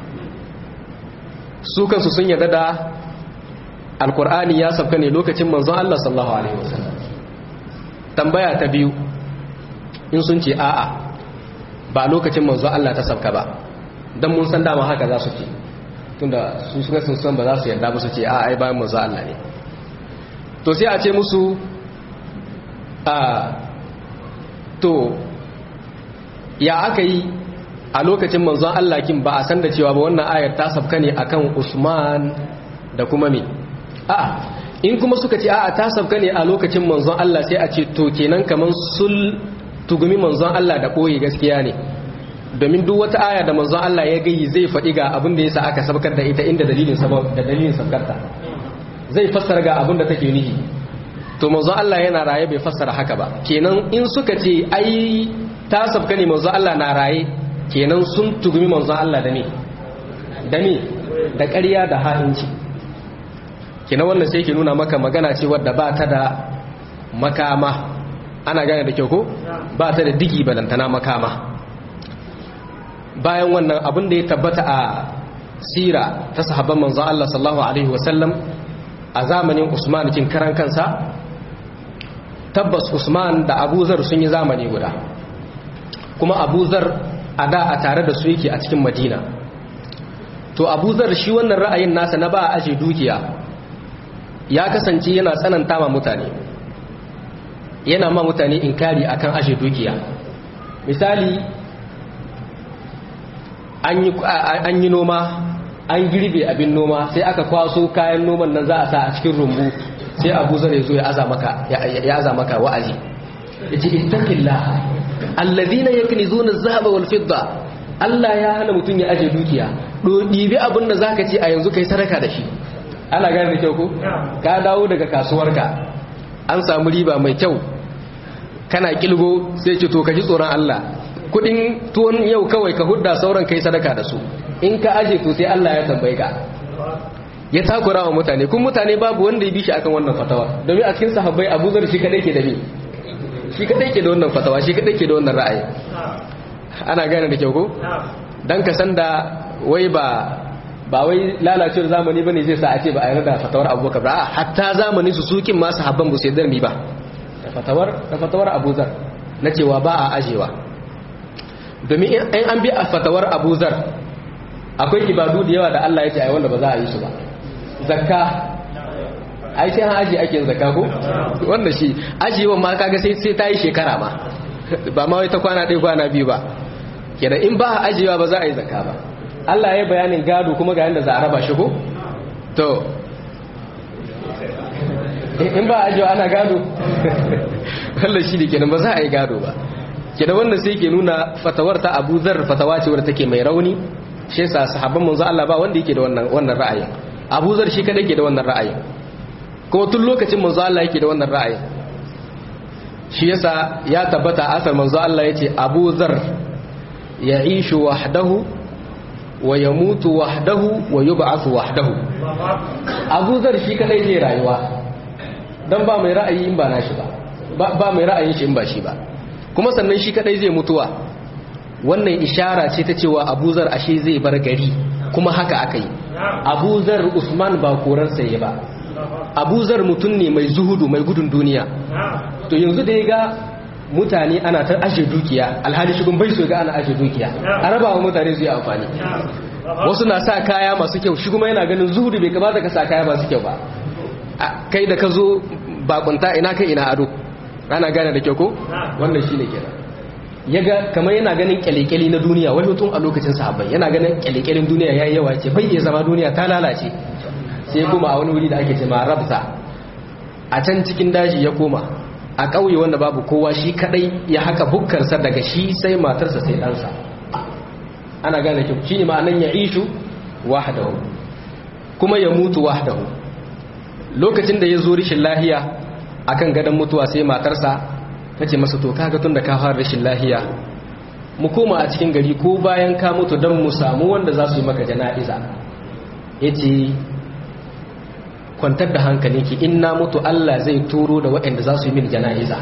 su kansu sun yarda da alkur'ani ya sauka ne lokacin manzo Allah sallallahu alaihi wasallam tambaya ta biyu in sun ce a'a ba lokacin manzo Allah ta sauka ba dan mun san dama haka za su ce tunda su suka sun san ba za su yarda ba su ce a'a ai bayan manzo Allah ne to sai a ce musu a to ya aka yi a lokacin manzon Allah kin ba a san da cewa ba wannan ayar ta sabka ne akan Usman da kuma me a'a in kuma suka ce a'a ta sabka ne a lokacin manzon Allah sai a ce to kenan kaman sul tugumi manzon Allah da boye gaskiya ne domin duk wata aya da manzon Allah ya gayi zai faɗi ga abin da yasa aka sabkar da ita inda dalilin sabab da dalilin sabkarta zai fassara ga abin da take nihi to manzo Allah yana raye bai fassara haka ba kenan in suka ce ai ta sabka ne manzo Allah na raye kenan sun tugumi manzo Allah da me da me da ƙarya da ha'inci kenan wannan sai ke nuna maka magana ce wadda ba ta da makama ana gane da kyau ko ba ta da digi balantana makama bayan wannan abin da ya tabbata a sira ta sahabban manzo Allah sallallahu alaihi wasallam a zamanin usman kin karan kansa tabbas usman da abuzar sun yi zamani guda kuma abuzar a da a tare da su yake a cikin madina to abuzar shi wannan ra'ayin nasa na ba a aje dukiya ya kasance yana tsananta ma mutane yana ma mutane inkari akan aje dukiya misali an yi noma an girbe abin noma sai aka kwaso kayan noman nan za a sa a cikin rumbu sai abu zai zo ya aza maka ya aza maka wa'azi yace ittaqillah alladhina yaknizuna adh-dhahaba wal fidda Allah ya hana mutun ya aje dukiya do dibi abin da zaka ci a yanzu kai sadaka da shi ana gane da kyau ko ka dawo daga kasuwarka an samu riba mai kyau kana kilgo sai ce to ka ji tsoron Allah kudin tuwon yau kawai ka hudda sauran kai sadaka da su in ka aje to sai Allah ya tambaye ka ya takura wa mutane kun mutane babu wanda ya bi shi akan wannan fatawa domin a cikin sahabbai Abu Zar shi kadai ke da ni shi kadai ke da wannan fatawa shi kadai ke da wannan ra'ayi ana gane da kyau ko dan ka san da wai ba ba wai lalacewar zamani bane zai sa a ce ba a yarda da fatawar Abubakar ba hatta zamani su sukin ma sahabban ba su yarda ni ba da fatawar da fatawar Abu Zar na cewa ba a ajewa domin in an bi a fatawar Abu Zar akwai ibadu da yawa da Allah ya ce ai wanda ba za a yi su ba zakka ai sai an aji ake zakka ko wanda shi ajiyewa ma kaga sai sai ta yi shekara ma ba ma wai ta kwana ɗaya kwana biyu ba kenan in ba a ajiyewa ba za a yi zakka ba Allah ya bayanin gado kuma ga yanda za a raba shi ko to in ba a ajiyewa ana gado wallan shi ne kenan ba za a yi gado ba kenan wannan sai ke nuna fatawar ta Abu Dharr fatawa ce wadda take mai rauni shi yasa sahabban manzo Allah ba wanda yake da wannan wannan ra'ayin Abu Zar shi kada yake da wannan ra'ayin kuma tun lokacin manzo Allah yake da wannan ra'ayin shi yasa ya tabbata asar manzo Allah yace Abu Zar ya'ishu wahdahu wa yamutu wahdahu wa yub'athu wahdahu Abu Zar shi kada yake rayuwa dan ba mai ra'ayi in ba nashi ba ba mai ra'ayin shi in ba shi ba kuma sannan shi kadai zai mutuwa wannan ishara ce ta cewa abuzar ashe zai bar gari kuma haka aka yi abuzar usman ba korarsa ya ba abuzar mutum ne mai zuhudu mai gudun duniya to yanzu da ya ga mutane ana ta ashe dukiya alhali shigun bai so ga ana ashe dukiya a raba wa mutane su yi amfani wasu na sa kaya masu kyau shi kuma yana ganin zuhudu bai kamata ka sa kaya masu kyau ba kai da ka zo bakunta ina kai ina ado ana gane da kyau ko wannan shine kenan yaga kamar yana ganin kyalekyali na duniya wani tun a lokacin sahabbai yana ganin kyalekyalin duniya yayi yawa ce bai iya zama duniya ta lalace sai kuma a wani wuri da ake ce ma rabza a can cikin daji ya koma a ƙauye wanda babu kowa shi kadai ya haka bukkarsa daga shi sai matarsa sai ɗansa ana gane kyau shi ne ma'anan ya ishu wahdahu kuma ya mutu wahdahu lokacin da ya zo rishin lahiya akan gadon mutuwa sai matarsa ta ce masa to kaga tun da ka fara rashin lahiya mu koma a cikin gari ko bayan ka mutu don mu samu wanda za su yi maka jana'iza ya ce kwantar da hankalinki in na mutu Allah zai turo da waɗanda za su yi min jana'iza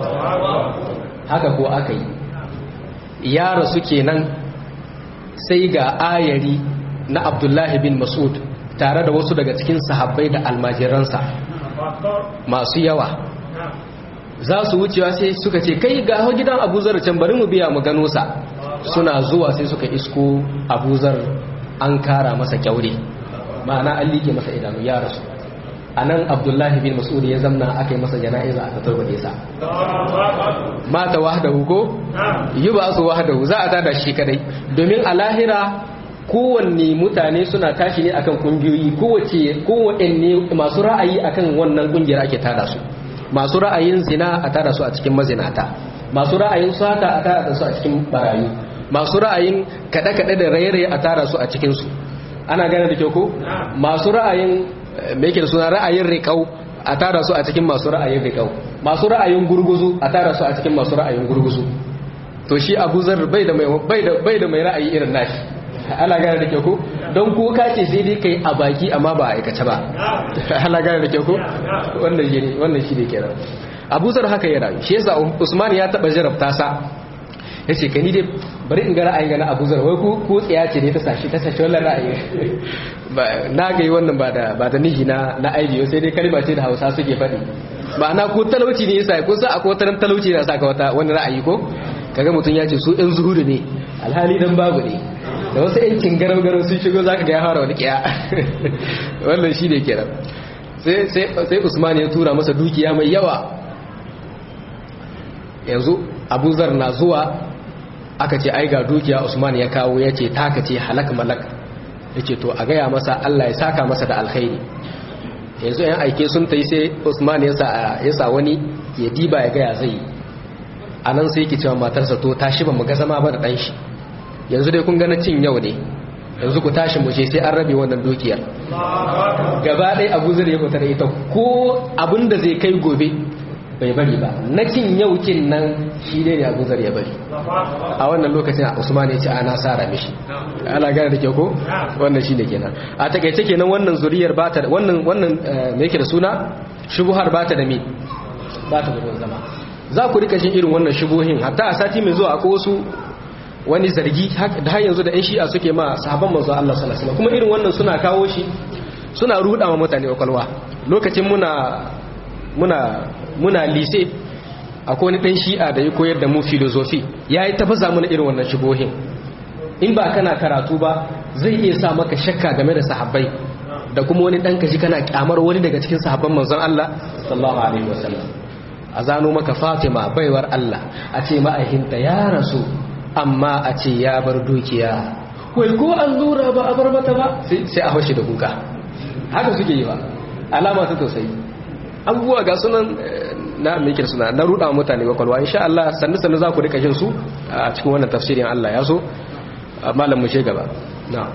haka ko aka yi yara su kenan sai ga ayari na abdullahi bin mas'ud tare da wasu daga cikin sahabbai da almajiransa masu yawa za su wucewa sai suka ce kai ga gidan abuzar can bari mu biya mu gano sa suna zuwa sai suka isko abuzar an kara masa kyaure ma'ana an liƙe masa idanu ya rasu a nan abdullahi bin mas'ud ya zamna aka yi masa jana'iza aka turbade sa mata wahdahu ko yi ba su wahdahu za a tada shi kadai domin a lahira kowanne mutane suna tashi ne akan kungiyoyi kowace kowanne masu ra'ayi akan wannan kungiyar ake tada su masu ra'ayin zina a tada su a cikin mazinata masu ra'ayin sata a tada su a cikin barayu masu ra'ayin kaɗe-kaɗe da raye-raye a tada su a cikinsu ana gane da kyau ko masu ra'ayin me yake da suna ra'ayin riƙau a tara su a cikin masu ra'ayin riƙau masu ra'ayin gurguzu a tara su a cikin masu ra'ayin gurguzu to shi abu zar bai da mai bai da mai ra'ayi irin nashi ana gane da kyau ko don ko ka ce sai dai kai a baki amma ba a aikace ba ana gane da kyau ko wannan shi ne wannan shi ne kenan abu zar haka ya rayu shi yasa usman ya taba jarabta sa ya ce ka ni dai bari in ga ra'ayin ga na abu zar wai ko tsaya ce ne ta sashi ta sashi wannan ra'ayi na ga yi wannan ba da ba da nihi na na aibiyo sai dai kalma ce da hausa suke faɗi ma'ana ko talauci ne yasa ko sa akwai wata talauci na saka wata wani ra'ayi ko kaga mutum ya ce su ɗan zuhudu ne alhali dan babu ne da wasu yancin garau garau sun shigo zaka ga ya fara wani kiya wannan shi ne kenan sai sai Usman ya tura masa dukiya mai yawa yanzu Abu Zar na zuwa aka ce ai ga dukiya Usman ya kawo ya ce taka ce halak malak ya ce to a gaya masa Allah ya saka masa da alkhairi yanzu yan aike sun ta yi sai Usman ya sa wani ya diba ya gaya zai a nan sai yake cewa matarsa to tashi ba mu ga zama ba da ɗan shi yanzu dai kun gana cin yau ne yanzu ku tashi mu je sai an rabe wannan dukiyar gaba ɗaya abu zai ya fita da ita ko abin da zai kai gobe bai bari ba na cin yau kin nan shi dai ne abu zar ya bari a wannan lokacin usman ya ce ana sara mishi ana gane da ke ko wannan shi ne kenan a takaice kenan wannan zuriyar ba ta wannan wannan me yake da suna shubuhar ba ta da me ba ta da zama za ku rika jin irin wannan shubuhin hatta a sati mai zuwa akwai wasu wani zargi da har yanzu da yan shi'a suke ma sahabban manzo Allah sallallahu alaihi wasallam kuma irin wannan suna kawo shi suna ruda ma mutane kwakwalwa lokacin muna muna muna lise akwai wani dan shi'a da ya koyar da mu filosofi yayi tafasa mana irin wannan shubuhin in ba kana karatu ba zai iya sa maka shakka game da sahabbai da kuma wani dan kaji kana kyamar wani daga cikin sahabban manzon Allah sallallahu alaihi wasallam a zano maka Fatima baiwar Allah a ce ma'aikinta ya rasu amma a ce ya bar dukiya wai ko an lura ba a bar mata ba sai a haushi da kuka haka suke yi ba alama ta tausayi abubuwa ga sunan na mikir suna na ruɗa mutane kwakwalwa insha Allah sannu sannu za ku rika jin su a cikin wannan tafsirin Allah ya so malam mu gaba na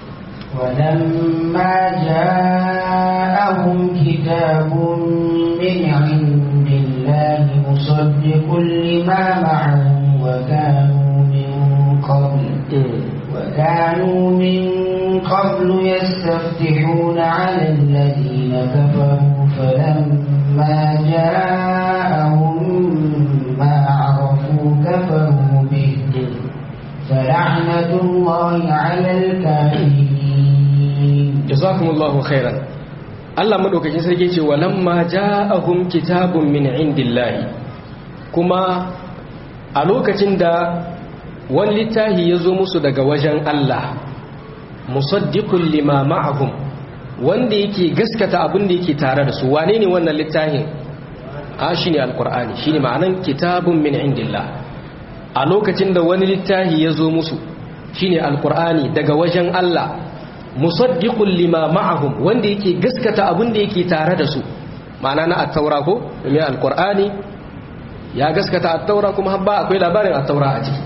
ولما جاءهم كتاب من عند الله مصدق لما معهم وكانوا من قبل وكانوا من قبل يستفتحون على الذين كفروا فلما جاءهم ما عرفوا كفروا به فلعنة الله على الكافرين jazakumullahu khairan Allah madaukakin sarki ce walamma ja'ahum kitabun min indillahi kuma a lokacin da wani littafi ya zo musu daga wajen Allah musaddiqul lima ma'ahum wanda yake gaskata abin da yake tare da su wane ne wannan littafin a shine alqur'ani shine ma'anan kitabun min indillah a lokacin da wani littafi ya zo musu shine alqur'ani daga wajen Allah musaddiqul lima ma'ahum wanda yake gaskata abin da yake tare da su ma'ana na at-taura ko mai alqur'ani ya gaskata at-taura kuma habba akwai labarin at-taura a ciki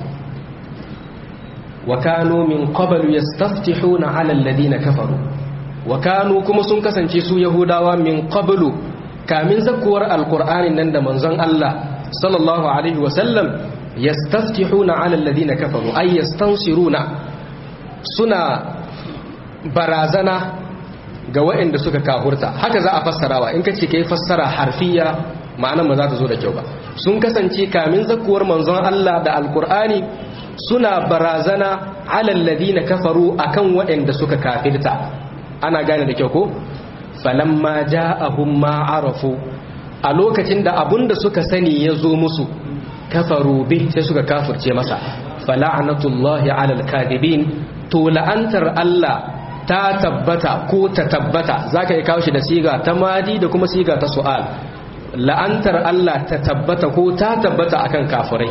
wa kanu min qablu yastaftihuna 'ala alladhina kafaru wa kanu kuma sun kasance su yahudawa min qablu kamin zakuwar alqur'anin nan da manzon Allah sallallahu alaihi wa sallam yastaftihuna 'ala alladhina kafaru ay yastansiruna suna barazana ga waɗanda suka kahurta haka za a fassarawa in kace kai fassara harfiya ma'anar ba za ta zo da kyau ba sun kasance kamin zakuwar manzon Allah da alkur'ani suna barazana alal ladina kafaru akan waɗanda suka kafirta ana gane da kyau ko falamma ja'ahum ma arafu a lokacin da abunda suka sani ya zo musu kafaru bi sai suka kafirce masa fala'natullahi alal kadibin to la'antar Allah ta tabbata ko ta tabbata za ka yi kawo shi da siga ta madi da kuma siga ta su'al la'antar Allah ta tabbata ko ta tabbata akan kafirai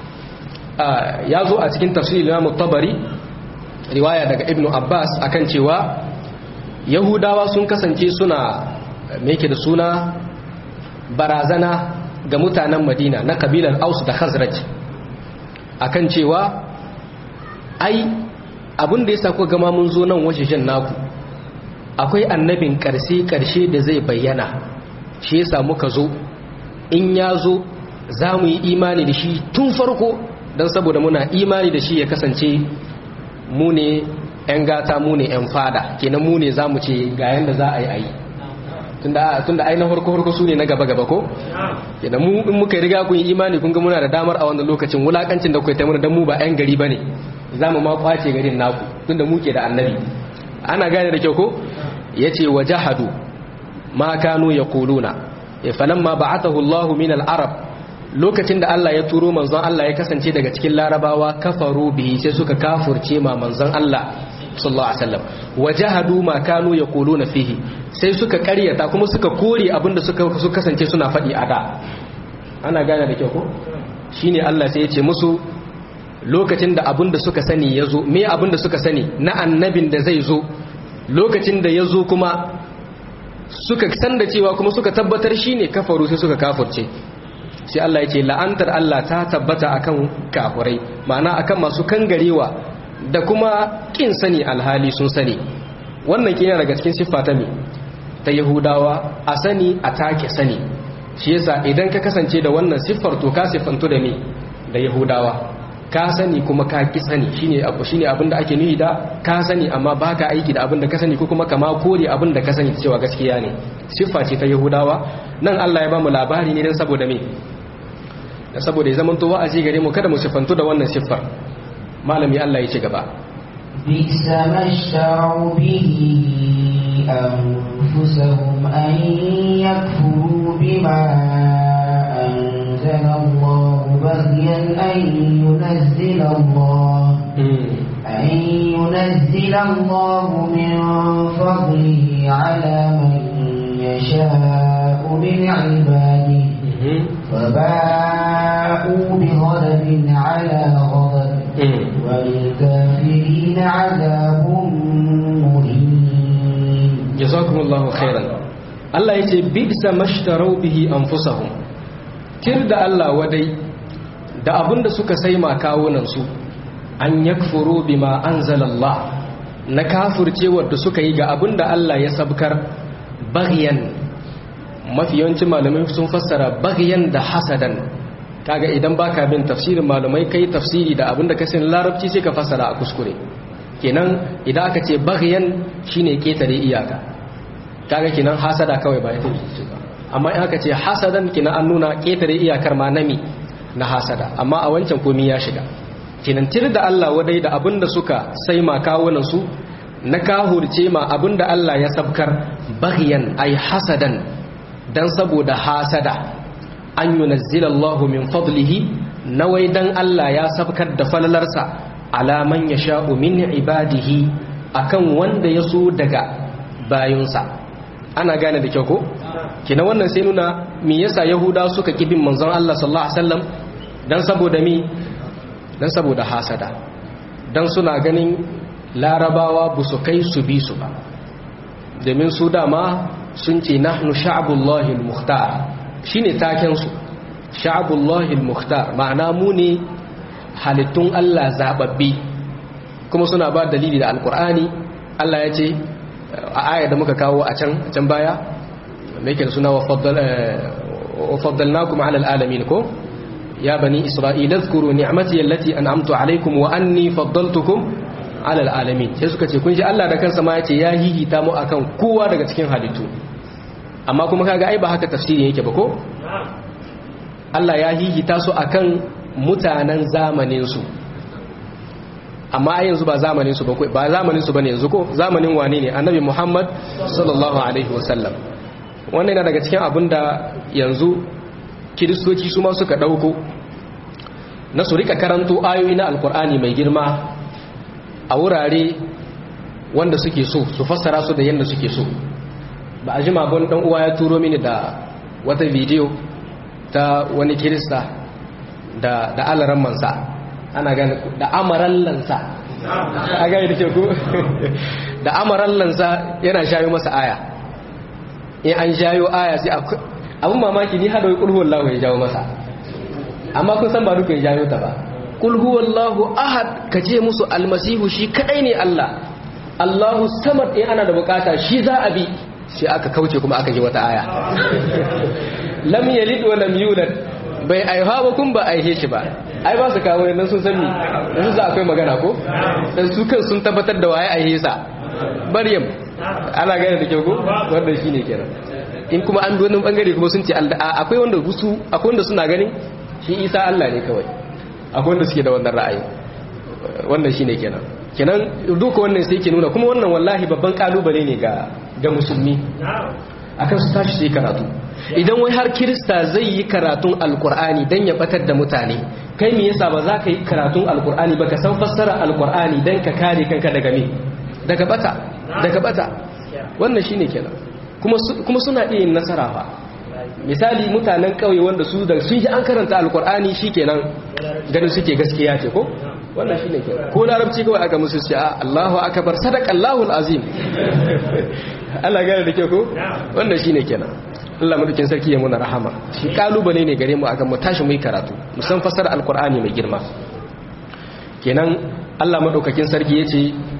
ya zo a cikin tafsirin Imam Tabari riwaya daga Ibn Abbas akan cewa Yahudawa sun kasance suna me da suna barazana ga mutanen Madina na kabilar Aus da Khazraj akan cewa ai abin da ya sa kuka gama mun zo nan wajejen naku akwai annabin ƙarshe ƙarshe da zai bayyana shi yasa muka zo in ya zo za mu yi imani da shi tun farko don saboda muna imani da shi ya kasance mu ne 'yan gata mu ne 'yan fada kenan mu ne za mu ce ga yadda za a yi a yi tunda ainihin harko-harko su ne na gaba-gaba ko? kenan mu in muka riga kun yi imani kun ga muna da damar a wannan lokacin wulakancin da kuka taimuna don mu ba 'yan gari ba ne za mu ma kwace garin naku tunda muke da annabi ana gane da kyau ko ya ce wa jahadu ma kanu ya kuluna falamma ba'atahu Allah min al-arab lokacin da Allah ya turo manzon Allah ya kasance daga cikin larabawa kafaru bihi sai suka kafurce ma manzon Allah sallallahu alaihi wasallam wajahadu ma kanu yaquluna fihi sai suka karyata kuma suka kore abinda suka suka kasance suna faɗi a da ana gane da kyau ko shine Allah sai ya ce musu lokacin da abinda suka sani ya zo me abinda suka sani na annabin da zai zo lokacin da ya zo kuma suka san da cewa kuma suka tabbatar shine kafaru sai suka kafurce sai Allah ya ce la'antar Allah ta tabbata akan kafurai ma'ana akan masu kangarewa da kuma kin sani alhali sun sani wannan kina daga cikin siffa ta me ta Yahudawa a sani a take sani shi yasa idan ka kasance da wannan siffar to ka siffantu da me da Yahudawa ka sani kuma ka ki sani shine abu shine abin da ake nuhi da ka sani amma baka aiki da abin da ka sani ko kuma kama kore abin da ka sani cewa gaskiya ne siffa ce ta Yahudawa nan Allah ya ba mu labari ne dan saboda me da saboda ya zamanto wa'azi gare mu kada mu siffantu da wannan siffar malami Allah ya ci gaba بئس ما اشتروا به أنفسهم أن يكفروا بما أنزل الله بغيا أن ينزل الله أن ينزل الله من فضله على من يشاء من عباده فباءوا بغضب على غضب وللكافرين عذاب مهين جزاكم الله خيرا Allah ya ce bisa mashtarau bihi anfusahum kir da Allah wadai da abinda suka sai ma kawunansu an yakfuru bima anzalallah na kafircewar da suka yi ga abinda Allah ya sabkar baghyan mafi yawancin malamai sun fassara baghyan da hasadan kaga idan baka bin tafsirin malamai kai tafsiri da abinda ka sani larabci sai ka fassara a kuskure kenan idan aka ce baghyan shine ketare iyaka kaga kenan hasada kawai ba ita ce ba amma in aka ce hasadan kenan an nuna ketare iyakar ma nami na hasada amma a wancan komai ya shiga kenan tir da Allah wadai da abinda suka sai ma kawunan su na kahurce ma abinda Allah ya sabkar baghyan ay hasadan dan saboda hasada an yunazzila Allah min fadlihi nawai dan Allah ya sabkar da falalarsa ala man yasha'u min ibadihi akan wanda ya so daga bayunsa ana gane da kyau ko kina wannan sai nuna me yasa yahuda suka kibin manzon Allah sallallahu alaihi wasallam dan saboda mi dan saboda hasada dan suna ganin larabawa ba su kai su bi su ba domin su dama sun ce nahnu sha'abullahi al-mukhtar shine taken su sha'abullahi al-mukhtar ma'ana mu ne halittun Allah zababbi kuma suna ba dalili da alkur'ani Allah ya ce a aya da muka kawo a can can baya mai ke da suna wa faddalnakum ala alalamin ko ya bani isra'ila zkuru ni'mati allati an'amtu alaykum wa anni faddaltukum ala alalamin sai suka ce kun ji Allah da kansa ma ya ce ya hihita mu akan kowa daga cikin halittu amma kuma kaga ai ba haka tafsiri yake ba ko Allah ya hihita su akan mutanen zamanin su amma yanzu ba zamanin su ba ba zamanin su bane yanzu ko zamanin wane ne annabi Muhammad sallallahu alaihi wasallam wannan yana daga cikin abin da yanzu kiristoci su ma suka dauko na su rika karanto ayoyi na alkur'ani mai girma a wurare wanda suke so su fassara su da yadda suke so ba a jima bon dan uwa ya turo mini da wata bidiyo ta wani kirista da da alaran mansa ana gane da amarallansa a gane da ke ku da amarallansa yana shayo masa aya in an shayo aya sai abin mamaki ni hada wai kulhu wallahu ya jawo masa amma kun san ba duka ya jayo ta ba kulhu wallahu ahad ka ce musu almasihu shi kadai ne Allah Allahu samad in ana da bukata shi za a bi sai aka kauce kuma aka ji wata aya lam yalid wa lam yulad bai aiha ba kun ba aihe shi ba ai ba su kawo yanzu sun sani yanzu za akwai magana ko dan su kan sun tabbatar da waye aihe sa maryam ana gane da kyau ko wannan shine kenan in kuma an bi wannan bangare kuma sun ce akwai wanda su akwai wanda suna ganin shi isa Allah ne kawai akwai wanda suke da wannan ra'ayi wannan shine kenan kenan duka wannan sai ke nuna kuma wannan wallahi babban kalubale ne ga ga musulmi akan su tashi sai karatu idan wai har kirista zai yi karatun alkur'ani dan ya batar da mutane kai me yasa ba za ka yi karatun alkur'ani ba ka san fassara alkur'ani dan ka kare kanka daga me daga bata daga bata wannan shine kenan kuma kuma suna iya yin nasara fa misali mutanen kauye wanda su da sun ji an karanta alkur'ani shikenan ganin suke gaskiya ce ko wannan shine kenan ko larabci kawai aka musu ce a Allahu akbar sadaqallahu alazim Allah gane da ke ko wannan shine kenan Allah madaukin sarki ya muna rahama shi kalubale ne gare mu akan mu tashi mu yi karatu mu san fasara alqur'ani mai girma kenan Allah madaukakin sarki yace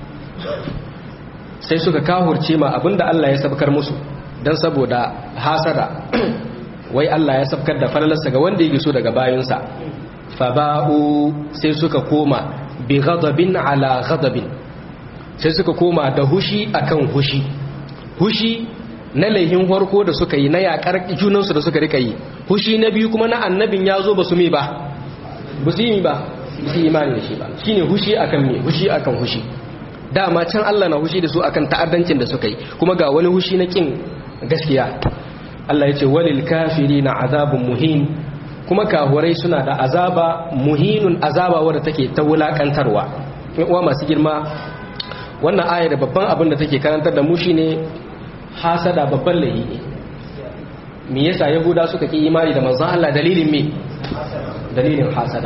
sai suka kahurce ma abinda Allah ya sabkar musu dan saboda hasada wai Allah ya sabkar da falalarsa ga wanda yake so daga bayinsa faba'u sai suka koma bi ghadabin ala ghadabin sai suka koma da hushi akan hushi hushi na laihin farko da suka yi na yakar junansu da suka rika yi hushi na biyu kuma na annabin ya zo ba su mi ba ba su yi ba su yi imani da shi ba shine hushi akan me hushi akan hushi dama can Allah na hushi da su akan ta'addancin da suka yi kuma ga wani hushi na kin gaskiya Allah ya ce walil kafirina azabun muhin kuma kahurai suna da azaba muhinun azaba wadda take ta wulakantarwa in uwa masu girma wannan aya da babban abin da take karantar da mu shine hasada babban laifi ne me yasa yahuda suka ki imani da manzon Allah dalilin me dalilin hasada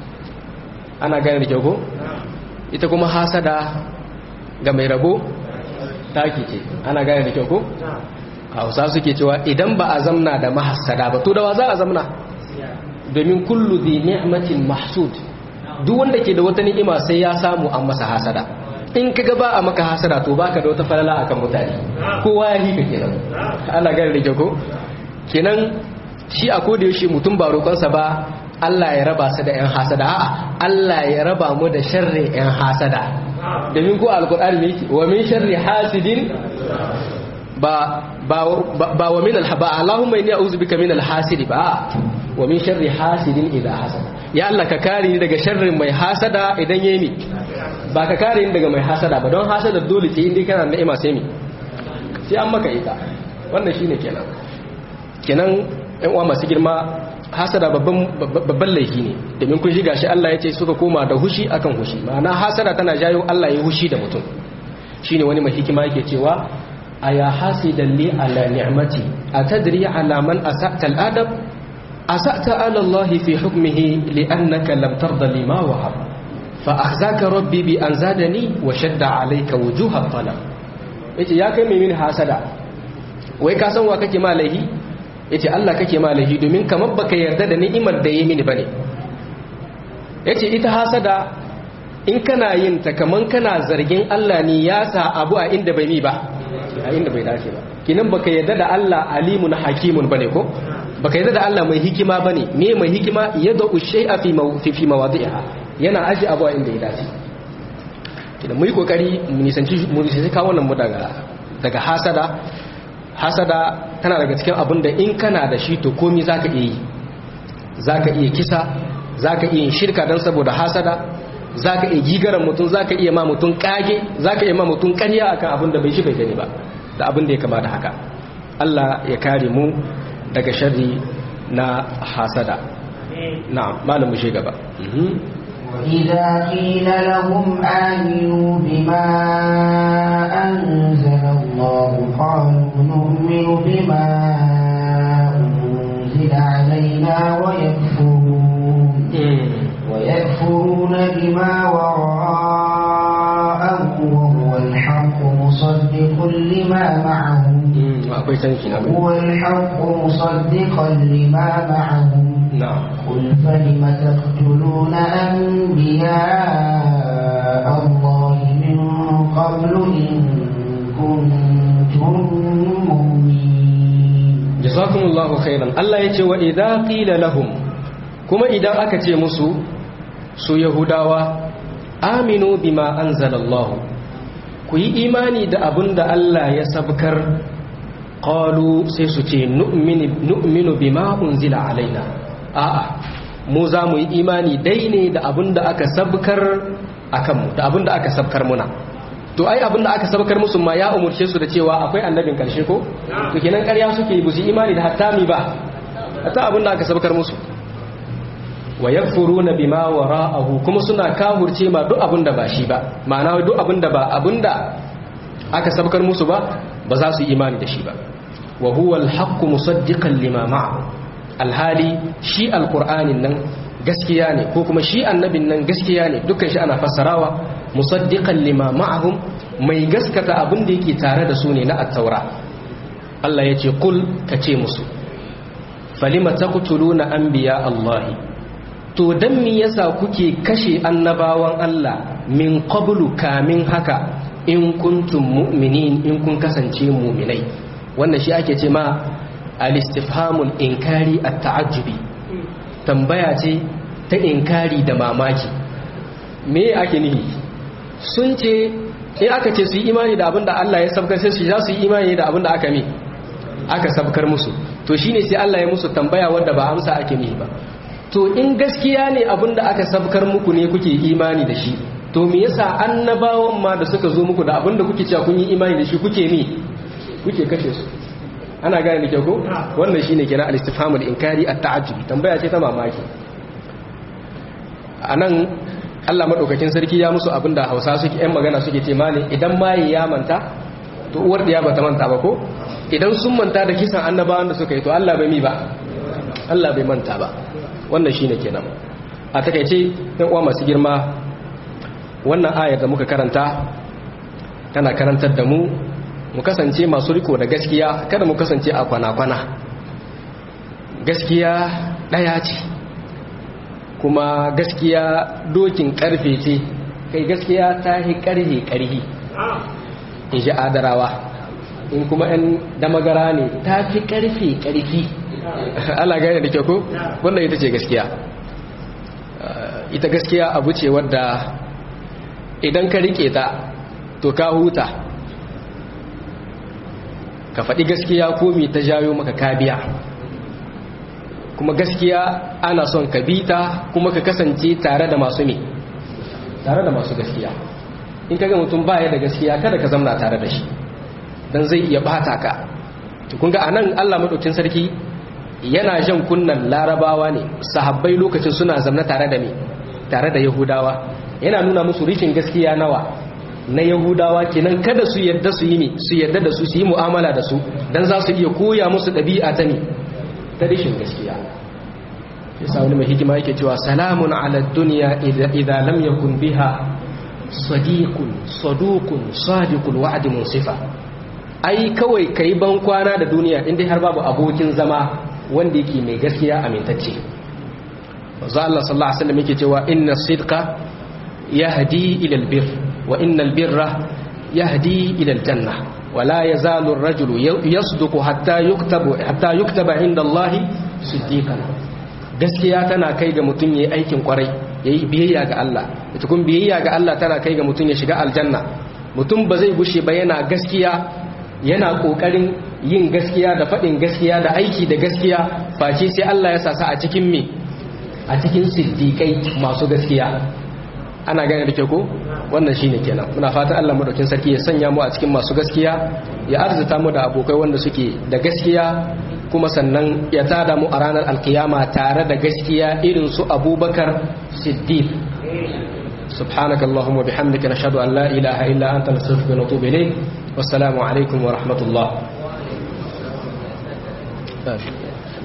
ana gane da kyau ko ita kuma hasada ga mai rabo taki ce ana gane da kyau ko hausa suke cewa idan ba a zamna da mahassada ba to da wa za a zamna domin kullu bi ni'matin mahsud duk wanda ke da wata ni'ima sai ya samu an masa hasada in kaga ba a maka hasada to baka da wata falala akan mutane kowa ya hika kenan ana gane da ko kenan shi a koda yaushe mutum ba roƙonsa ba Allah ya raba su da yan hasada a'a Allah ya raba mu da sharri yan hasada domin ko alqur'ani ne wa min sharri hasidin ba ba ba wa min alhaba Allahumma inni a'udhu bika min alhasidi ba wa min sharri hasidin idha hasada ya Allah ka kare ni daga sharrin mai hasada idan yayi mi ba ka kare ni daga mai hasada ba don hasada dole ce indai kana da ni'ima sai mi sai an maka ita wannan shine kenan kenan ɗan uwa masu girma hasada babban babban laifi ne domin kun shiga shi Allah ya ce suka koma da hushi akan hushi ma'ana hasada tana jayo Allah ya hushi da mutum shine wani mai hikima yake cewa aya hasidan li ala ni'mati atadri ala man asa'ta al-adab asa'ta ala Allah fi hukmihi li'annaka lam tarda lima wahab fa akhzaka rabbi bi an zadani wa shadda alayka wujuha talab yace ya kai mai mini hasada wai ka san wa kake ma laihi yace Allah kake ma laihi domin kamar baka yarda da ni'imar da yayi mini bane yace ita hasada in kana yin ta kaman kana zargin Allah ne ya sa abu a inda bai mi ba a inda bai dace ba kinan baka yarda da Allah alimun hakimun bane ko baka yarda da Allah mai hikima bane me mai hikima yadda shay'a fi fi fi mawadi'iha yana aji abu a inda ya dace kinan mu yi kokari mu nisanci mu nisanci kawo wannan mu daga daga hasada hasada tana daga cikin abin da in kana da shi to komi zaka iya yi zaka iya kisa zaka iya yin shirka dan saboda hasada zaka iya gigaran mutum zaka iya ma mutum kage zaka iya ma mutum ƙarya akan abin da bai shi bai gani ba da abin da ya kama da haka Allah ya kare mu daga sharri na hasada na'am malam mu gaba وإذا قيل لهم آمنوا بما أنزل الله قالوا نؤمن بما أنزل علينا ويكفرون ويكفرون بما وراءه وهو الحق مصدق لما معهم هو الحق مصدقا لما معهم نعم قل فلم تقتلون أنبياء الله من قبل إن كنتم مؤمنين جزاكم الله خيرا الله يتي وإذا قيل لهم كما إذا أكتي مسو سو يهوداوا آمنوا بما أنزل الله كي إيماني دا أبن دا الله يسبكر قالوا سيسوتي نؤمن, نؤمن بما أنزل علينا a'a mu za mu yi imani dai ne da abin da aka sabkar a kanmu da abin da aka sabkar muna to ai abin da aka sabkar musu ma ya umurce su da cewa akwai annabin karshe ko to kenan ƙarya suke yi busu imani da hatta mi ba hatta abin da aka sabkar musu wa yakfuruna bima wara'ahu kuma suna kahurce ma duk abin da ba shi ba ma'ana duk abin da ba abin da aka sabkar musu ba ba za su yi imani da shi ba wa huwa al-haqqu musaddiqan lima ma'ahu alhali shi alkur'anin nan gaskiya ne ko kuma shi annabin nan gaskiya ne dukkan shi ana fassarawa musaddiqan lima ma'ahum mai gaskata abin da yake tare da su ne na at-taura Allah ya ce kul ka ce musu falima taqtuluna anbiya Allah to dan me yasa kuke kashe annabawan Allah min qablu kamin haka in kuntum mu'minin in kun kasance mu'minai wannan shi ake ce ma al-istifhamul inkari at-ta'ajjubi tambaya ce ta inkari da mamaki me ake nihi sun ce in aka ce su yi imani da abinda Allah ya sabkar sai su za su yi imani da abinda aka mi aka sabkar musu to shine sai Allah ya musu tambaya wanda ba amsa ake nihi ba to in gaskiya ne abinda aka sabkar muku ne kuke imani da shi to me yasa annabawan ma da suka zo muku da abinda kuke cewa kun yi imani da shi kuke mi kuke kashe su ana gane da kyau ko wannan shine kenan al-istifhamul inkari at-ta'ajjub tambaya ce ta mamaki anan Allah madaukakin sarki ya musu abinda Hausa suke ƴan magana suke ce mali idan mai ya manta to uwar diya bata manta ba ko idan sun manta da kisan annabawan da suka yi to Allah bai mi ba Allah bai manta ba wannan shine kenan a takeice ɗan uwa masu girma wannan ayar da muka karanta tana karantar da mu mu kasance masu riko da gaskiya kada mu kasance a kwana-kwana gaskiya ɗaya ce kuma gaskiya dokin ƙarfe ce kai gaskiya ta yi ƙarhe ƙarhi in ji adarawa in kuma 'yan damagara ne ta fi ƙarfe ƙarfi ala gane da kyau ko wannan ita ce gaskiya ita gaskiya abu ce wadda idan ka rike ta to ka huta ka faɗi gaskiya ko mi ta jayo maka kabiya kuma gaskiya ana son ka bi ta kuma ka kasance tare da masu mi tare da masu gaskiya in kaga mutum baya da gaskiya kada ka zamna tare da shi dan zai iya bata ka to kun ga anan Allah madaukin sarki yana jan kunnan larabawa ne sahabbai lokacin suna zamna tare da me tare da yahudawa yana nuna musu rikin gaskiya nawa na yahudawa kenan kada su yadda su yi ne su yadda da su su yi mu'amala da su dan za su iya koya musu ɗabi'a ta ne ta rishin gaskiya yasa wani mai hikima yake cewa salamun ala dunya idza lam yakun biha sadiqun saduqun sadiqul wa'd munsifa ai kawai kai ban kwana da duniya inda har babu abokin zama wanda yake mai gaskiya amintacce manzo Allah sallallahu alaihi wasallam yake cewa inna sidqa yahdi ila albir wa inna albirra yahdi ila aljanna wa la yazalu ar-rajulu yasduqu hatta yuktabu hatta yuktaba inda Allah siddiqan gaskiya tana kai ga mutum yayi aikin kwarai yayi biyayya ga Allah ita kun biyayya ga Allah tana kai ga mutum ya shiga aljanna mutum ba zai gushe ba yana gaskiya yana kokarin yin gaskiya da faɗin gaskiya da aiki da gaskiya face sai Allah ya sasa a cikin me a cikin siddiƙai masu gaskiya ana gane da ke ko wannan shine kenan muna fatan Allah madaukin sarki ya sanya mu a cikin masu gaskiya ya arzuta mu da abokai wanda suke da gaskiya kuma sannan ya tada mu a ranar alkiyama tare da gaskiya irin su Abubakar Siddiq سبحانك اللهم وبحمدك نشهد أن لا إله إلا أنت نستغفرك ونتوب إليك والسلام عليكم ورحمة الله